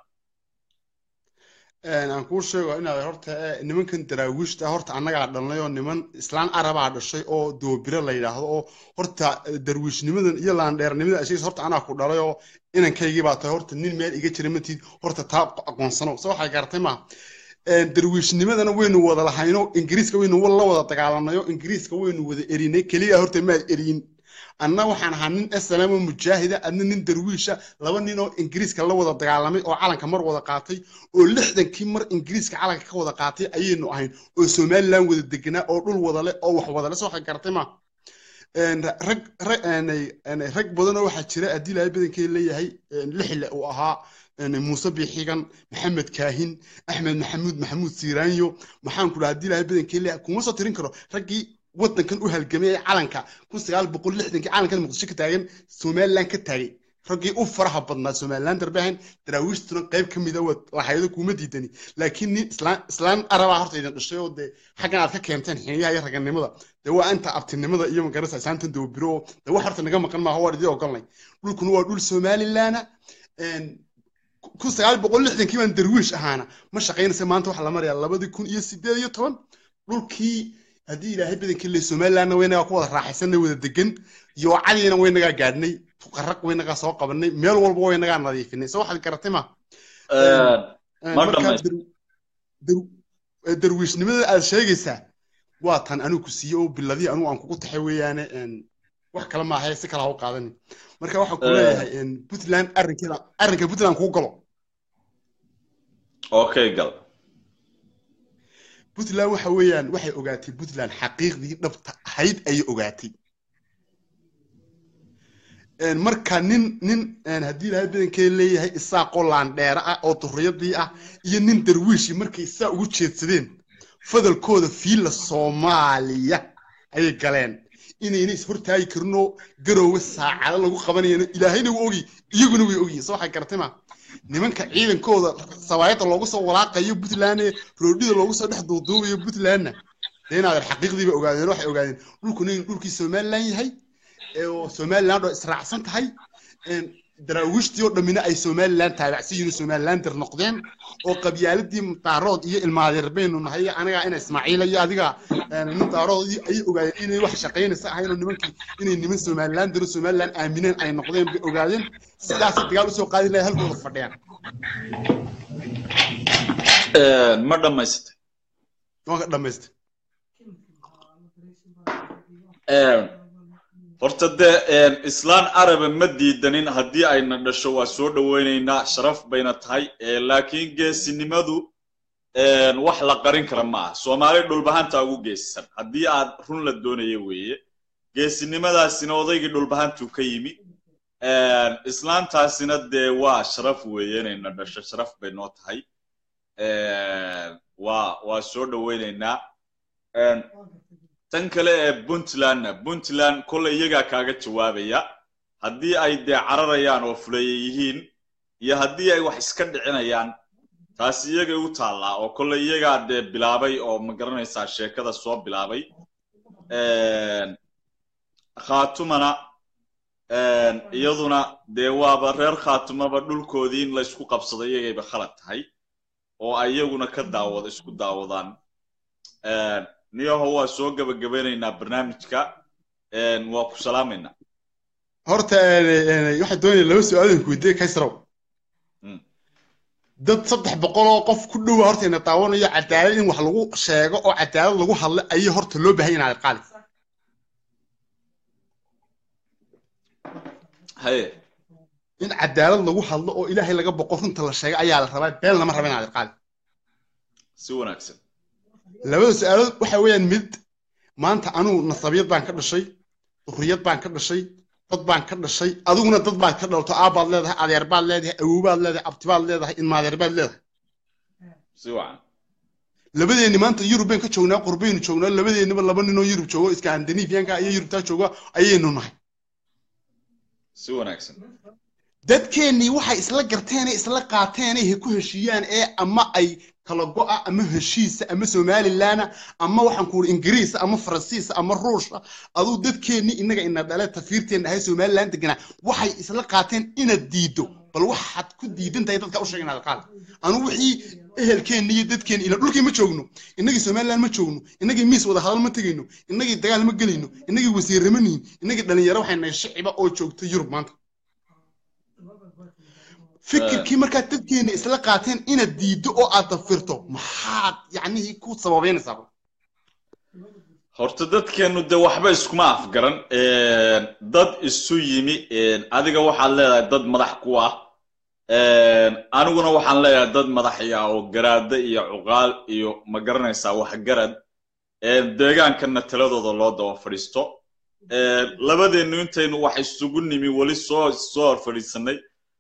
aan kuu sheego inaad horta nimankan daraawiishta horta annagaa dhalnay oo niman islaan arabaa dhashay oo doobiro la yidhaahdo oo horta darwiishnimadan iyo laandheernimada ashiis horta anaa ku dhalay oo inankaygii baa tahay horta nin meel iga jira matid horta taa aqoonsano se waxay garatay maaha darwiishnimadana waynu wada lahayno ingiriiska waynu la wada dagaalanayo ingiriiska waynu wada erinay keliya horta maad eriyin anna waxaan ahaa nin slamo mujaahida adna nin darwiisha laba nin oo ingiriiska la wada dagaalamay oo calanka mar wada qaatay oo lixdankii mar ingiriiska calanka ka wada qaatay ayaynu ahayn oo somaliland wada deganaa oo dhul wada leh oo wax wada leh se waxay garatay ma rag rag badan oo waxaa jira haddii ilaahay badankee leeyahay lixle uu ahaa muuse biixigan maxamed kaahin axmed maxamuud maxamuud siiraanyo maxaan ku dhaha haddii ilaahay badankee leeyahay kuma soo tirin karo raggii waddankan u halgamay ee calanka kun sagaal boqol lixdankii calankan muqdisho ka taagan somaliland ka taagay raggii u faraha badnaa somaliland darbahan daraawiishtuna qayb ka mida waad lahaydo kuma diidani laakiin nin islaan islaan arabaa horta idin dhashay oo dee xaggan aad ka keenteen xiniyaha iyo raganimada dee waa inta abtinimada iyo magarasa isaantan dawbiro oo dee wax horta naga maqan maaha waan idin ogolnay dhulkuna waa dhul somalilaana kun sagaal boqol lixdankii baan darwiish ahaana ma shaqaynaysa maanta waxaa la marayaa labadii kun iyo sideed iyo toban dhulkii haddii ilaahay badankii le somalilandna waynagaa ku wada raaxaysanay wada degan yoocadiina waynagaa gaadhnay fuqaraq waynagaa soo qabanay meel walba waynagaa nadiifinay se waxaad garatay ma darwiishnimada aad sheegaysaa waa tan anigu ku siiye oo biladii anigu aan kugu taxay weeyaane wax kale maaha si kale ha u qaadani marka waxaan ku leeyahay puntland arrinkeeda arrinka puntland kuu galo okay gal puntland waxa weeyaan waxay ogaatay puntland xaqiiqdii dhabta ahayd ayay ogaatay Een, marka nin nin een, haddii ilaahay badankeeda leeyahay isaaqoo laandheere ah oo durriyadii ah iyo nin darwiishi markay saa ugu jeedsadeen fadalkooda fiila soomaaliya ayay galeen inayna ishortaagi karinoo garoowe saacado lagu qabanayano ilaahayna wuu ogi iyaguna way ogyihin soo waxay garatay ma nimanka ciidankooda sawaayadda loogu soo walaaqayo puntland ee roodhida loogu soo dhex duuduubayo puntlandna dee inaadan xaqiiqdiiba ogaadeen waxay ogaadeen dhulkuna inuu dhulkii somaliland yahay ee oo somaliland oo israacsan tahay een, daraawiishtii oo dhammina ay somaliland taabacsan yihiin oo somalilander noqdeen oo qabyaaladii mutaarood iyo ilmaadeer baynu nahay aniga ina ismaaciila iyo adiga een, nin daarood iyo- ayay ogaadeen inay wax shaqaynaysa ahayn oo nimankii inay niman somalilander oo somaliland aamineen ay noqdeen bay ogaadeen sidaasay dagaal usoo qaadi lahay halkooda fadhiyaan ma dhammaysatay waan ka dhamaystay horta dee islaan arabe ma diidanin haddii ayna dhasho waa soo dhowaynaynaa sharaf bayna tahay Eh, laakiin geesinimadu een, wax la qarin kara ma aha soomaali dhulbahanta ugu geesisan haddii aad run la doonaya weeye geesinimadaasina odaygii dhulbahantuu ka yimi Een, islaantaasina dee waa sharaf weeye inayna dhasho sharaf bay noo tahay Een, waa waa soo dhowaynaynaa Een, tan kale ee puntlandna puntland kolley iyagaa kaaga jawaabaya haddii ay dee cararayaan oo fuleeye yihiin iyo haddii ay wax iska dhicinayaan taasi iyagay u taallaa oo kolley iyagaa dee bilaabay oo ma garanaysaa sheekada soo bilaabay Een, khaatumana een, iyaduna dee waaba reer khaatumaba dhulkoodii in laysku qabsado iyagayba khalad tahay oo ay iyaguna ka daawado isku daawadaan Een, niyaho waa soo gabagabeynaynaa barnaamijka Een, waa ku salaamaynaa horta een, een, waxaan doonaya laba su-aalan ku weydiiye kaysrow Mm. dad saddex boqol oo qof ku dhowa horta ina daawanayo cadaalad in wax lagu sheego oo cadaalad lagu hadlo ayay horta loo baahan yahay qaali haye in cadaalad lagu hadlo oo ilaahay laga boqo runta la sheego ayaa la rabaa been lama raba inaad qaali si wanaagsan labada su-aalood waxa weeyaan mid maanta anugu nasabiyad baan ka dhashay durriyad baan ka dhashay dad baan ka dhashay adiguna dad baad ka dhalto aabbaad leedahay adeer baad leedahay awowbaad leedahay abtibaad leedahay ilmaadeer baad leedahay si wacan labadeenni maanta yurub bayn ka joognaa qurbaynu joognaa labadeennaba laba ninoo yurub joogo iskandinafiyanka iyo yurubtaa jooga ayaynu nahay si wanaagsan dadkeennii waxay isla garteenay isla qaateenay he ku heshiiyaan ee ama ay kala go'a ama heshiisa ama somalilaana ama waxaan ku uri ingiriisa ama faransiisa ama ruusha aduu dadkeennii innaga ina dhale tafiirteenna ahay somalilan deganaa waxay isla qaateen inaad diiddo bal waxaad ku diidan tahay dadka u sheeg inaad qaad anu wixii ehelkeenni iyo dadkeenni ila dhulkii ma joogno innagii somalilan ma joogno innagii miis wada hadal ma tegayno innagii dagaal ma gelayno innagii wasiirre ma nihin innagii dhalinyaro waxay nahay shiciba oo joogta yurub maanta fikirkii markaad dadkeena isla qaateen inaad diiddo oo aad dafirto maxaad yacnihii ku sababeynaysaa horta dadkeennu dee waxba iskuma afgaran Een, dad isu yimi een, adiga waxaad leedahay dad madax ku ah Een, aniguna waxaan leeyahay dad madaxya oo garaada iyo cuqaal iyo ma garanaysaa waxgarad Een, deegaankana taladooda loo daba fadhiisto Een, labadeennu intaynu wax isugu nimi weli soo soo hor fadhiisanay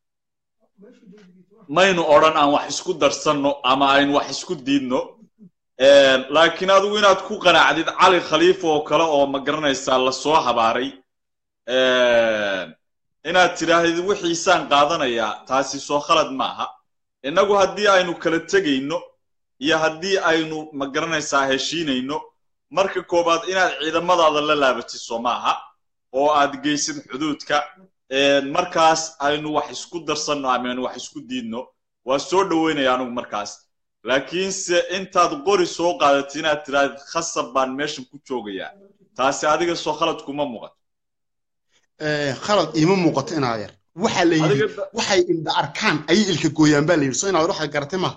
maynu odhan aan wax isku darsanno ama aynu wax isku diidno Een, laakiin adigu inaad ku qanacdid cali khaliifa oo kale oo ma garanaysaa lasoo habaaray Een, inaad tidhaahdid wixiisaan qaadanayaa taasi soo khalad maaha innagu haddii aynu kala tegayno iyo haddii aynu ma garanaysaa heshiinayno marka koowaad inaad ciidamadaada la laabatid soo maaha oo aad geysid xuduudka Een, markaas aynu wax isku darsanno ama aynu wax isku diidno waa soo dhoweynaya anigu markaas laakiinse intaad qori soo qaadatid inaad tirahdid khasab baan meeshan ku joogayaa taasi adiga soo khalad kuma muuqato khalad iima muuqato inaad yar waxaa la yidhi Adiga da- waxay indha arkaan ayay ilka gooyaan baa la yidhi soo inaad waxaad garatay maaha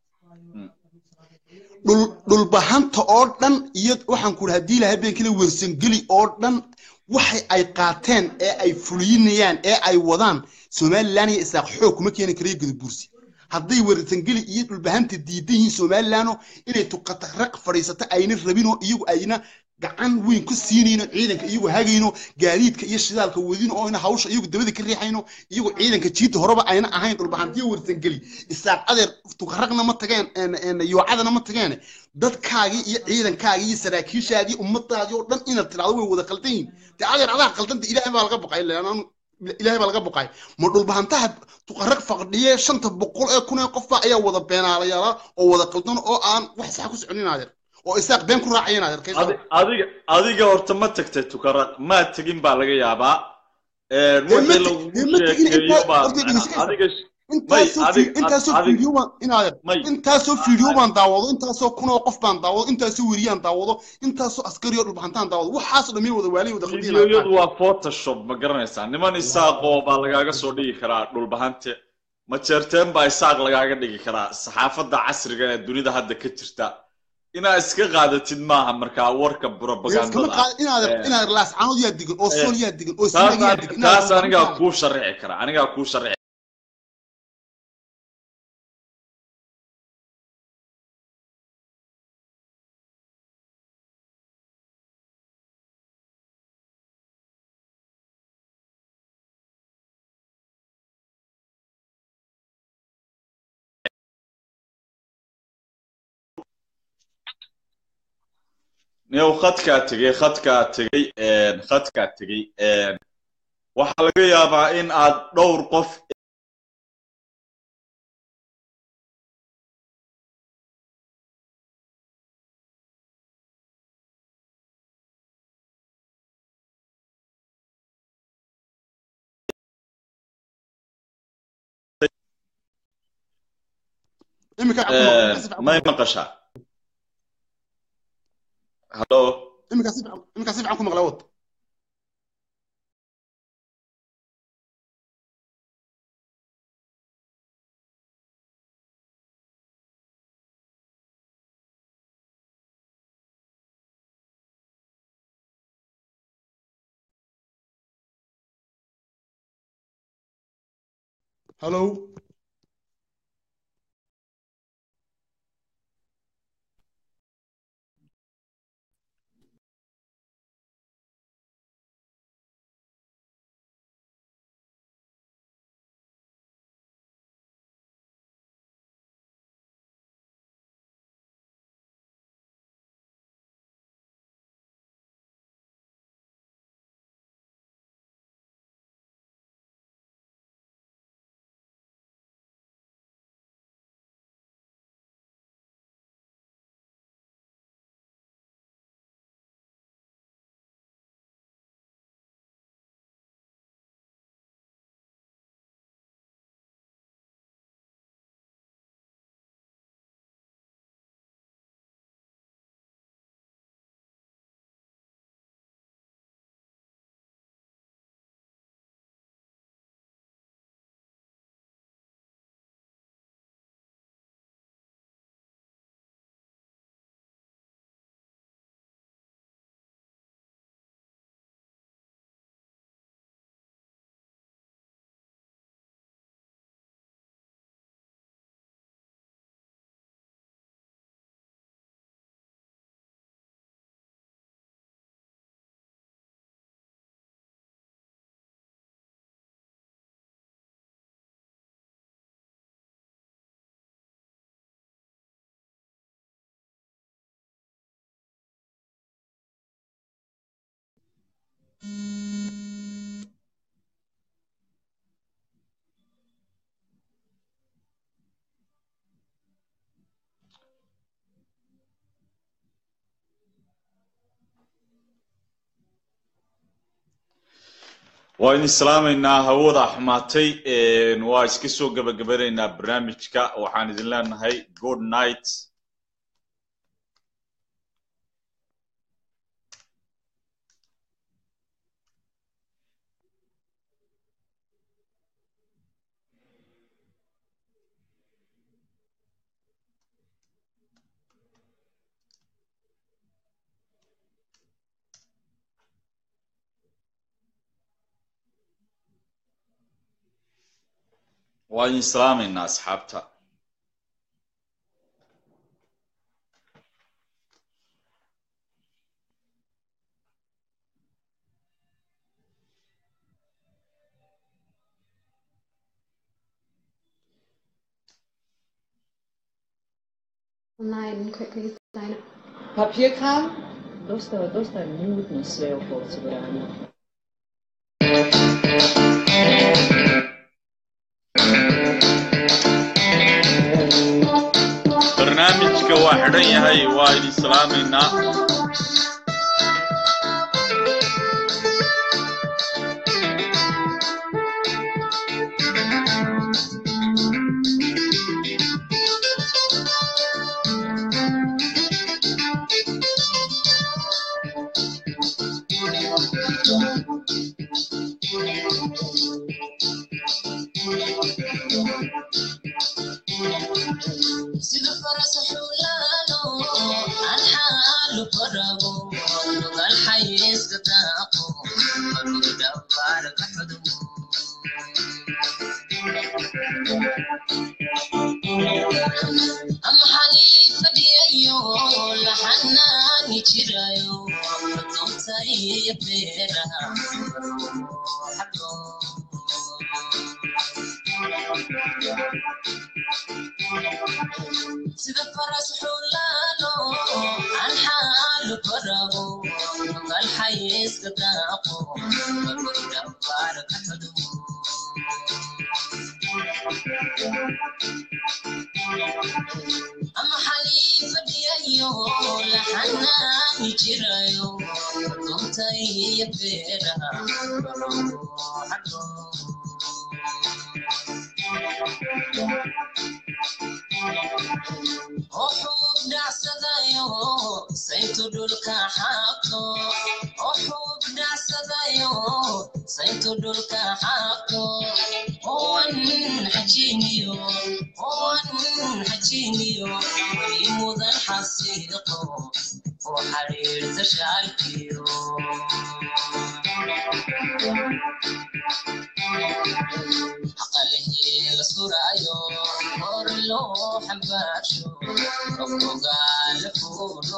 dhul dhulbahanta oo dhan iyo waxaan ku idhi haddii ilahay beenkale wersangeli oo dhan waxay ay qaateen ee ay fuliyinayaan ee ay wadaan somalilan iyo isaaq xoog kuma keeni karayo gudabuursi hadday warsangeli iyo dhulbahanta diidan yihiin somaliland inay tuqataraq fadhiisato ayna rabinoo iyagu ayna gacan weyn ku siinayno ciidanka iyagu hagayno gaadiidka iyo shidaalka wadino oo ina hawsha iyagu dabada ka riixayno iyagu ciidanka jiita horeba ayna ahayn dhulbahantiyo warsangeli isaaq adeer tuqaraqna ma tageen een- een yoocadana ma tageen dadkaagii iyo ciidankaagii iyo saraakiishaadii ummadaadii oo dhan inaad tidhahdo way wada qaldan yihin dee adeer adaa qaldanta ilaahay baa laga baqay ilaan anu- ilaahay baa laga baqay ma dhulbahantaha tuqaraq faqdhiye shanta boqol ee kun ee qofba ayaa wada beenaalayaala oo wada qaldan oo aan wax sax ku soconin adeer oo isaaq been ku raacayeen adeer kaysoo Adi- adiga adiga horta ma tagtay tukaraq ma tegin baa laga yaabaa Een, Dee ma wixii teg- lagugu dee ma tegin sheekeeyo intaa- baa horta macnaa dhegeyso. adiga intaasoo may, fi- adiga- intaasoo adiga- fiidyo baan inaad may. intaasoo fiidyo baan daawado intaasoo kun oo qof baan daawado intaasoo weriyaan daawado intaasoo askari oo dhulbahantaan daawado waxaasoo dhamay wada waaliy wada qaldiin fiidiyoyadu waa photoshop ma garanaysaa niman isaaqoo baa lagaaga soo dhigi karaa dhulbahante ma jeerteen baa isaaq lagaaga dhigi karaa saxaafadda casriga ee dunida hadda ka jirta inaad iska qaadatid maaha markaa warka iskama propagandada qaad inaad Eh, inaad laascanood yaa digan oo Eh, sool yaa digan oo taas sinag yaa an- digan taas anigaa kuu sharixi kara anigaa kuu sharixi niyow khadkaa tegey khadkaa tegey een, khadkaa tegey een, waxaa laga yaabaa in aad dhowr qof imika een, may maqashaa hallo imika si fiican imika si fiican ku maqla wad hallo waa idin salaamaynaa hawada xumaatay een, waa iska soo gabagabanaynaa barnaamijka waxaan idin leenahay good night waa idin salaamaynaa asxaabta Nein, quickly sign it. Papierkram? Dosta, dosta nudno sve oko osiguranja. barnaamijka waa xidhan yahay waa idin salaamaynaa sida faras xulaalo aan xaalu farago lugal xayiiska daaqo markuu dhabaar ka xudumo ama xalii fadhiyayo laxanaani jirayo doonta iyo beeraha xago sida faras xulaalo aan xaalu farago lugal xayiiska daaqo markuu dhabaar ka xudumo ama xalii fadhiyayo laxanaani jirayo doonta iyo beeraha xago wuxuu dhacsadayo sayntu dhulka xaaqo wuxuu dhacsadayo sayntu dhulka xaaqo owan xajiiniyo owan xajiiniyo weli mudan xasiiqo oo xariirta shaalkiyo aqalihii la surayo hor loo xambaarsho qofkogaala fuulo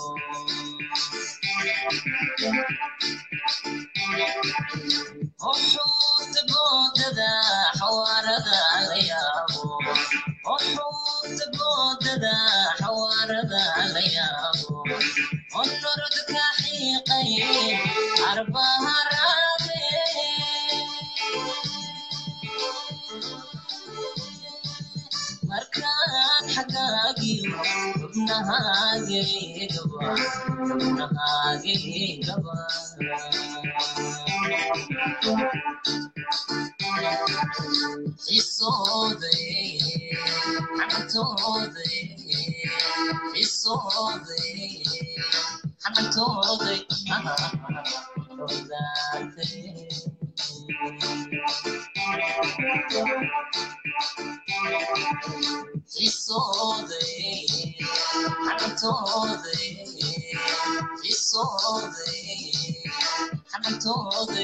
wuxuuta boodada xawaarada la yaabo wuxuuta boodada xawaarada la yaabo onorod ka xiiqay arbaharaade markaan xagaagiyo xubnahaagegaba xubnahaagegaba xisooday xantooday xisooday xantooday xisooday xantooday xisooday xantooday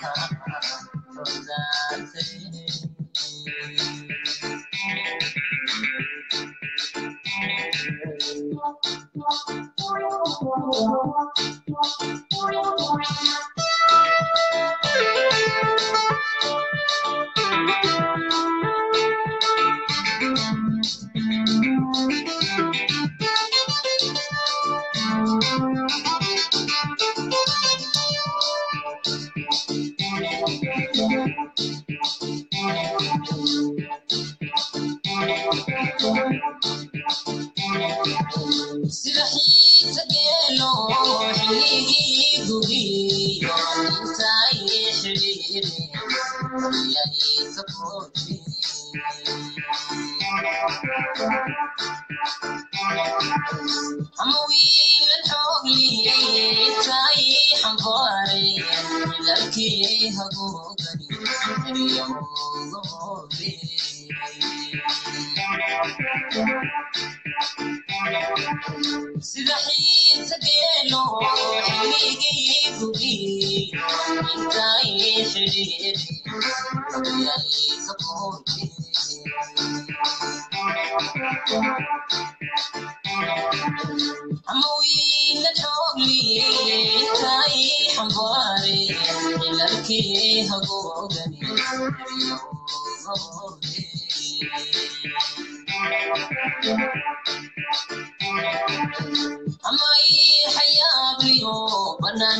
sida xiisa geelo xilligii gugiyo intay xidhiiri yaysa koodhi ama wiilan xoogli intay xambaare dalkii hagoogani riyowgobe sida xiisa geelo xilligii gugiyo intay xidhiiri yaysa koodhi ama wiila xoogli intay xambaare ilalkii hagoogani riyowgobe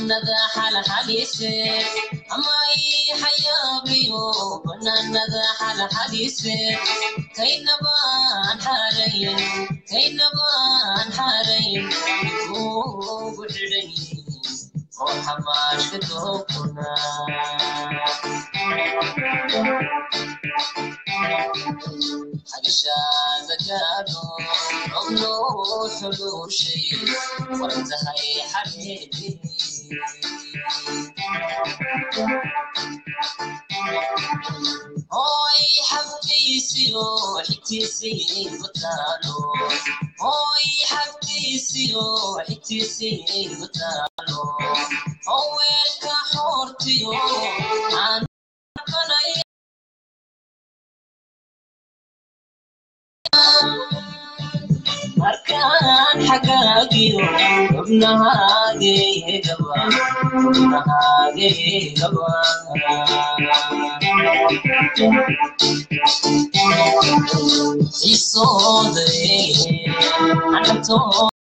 banaanada xalxalise amay xayaabiyo banaanada xalxalise kaynabaan xarayn kaynabaan xarayn ugu xidhan oo xamaashka dookuna xagshaada gaadho robno xuluushay wartahay xareedi Hoy xabtiisiyo xigtiisii wataalo Hoy xabtiisiyo xigtiisii wataalo Howeelka xoortiyo aan kanay markaan xagaagiyo xubnahaagegaba xubnahaagegaba isooday anantoo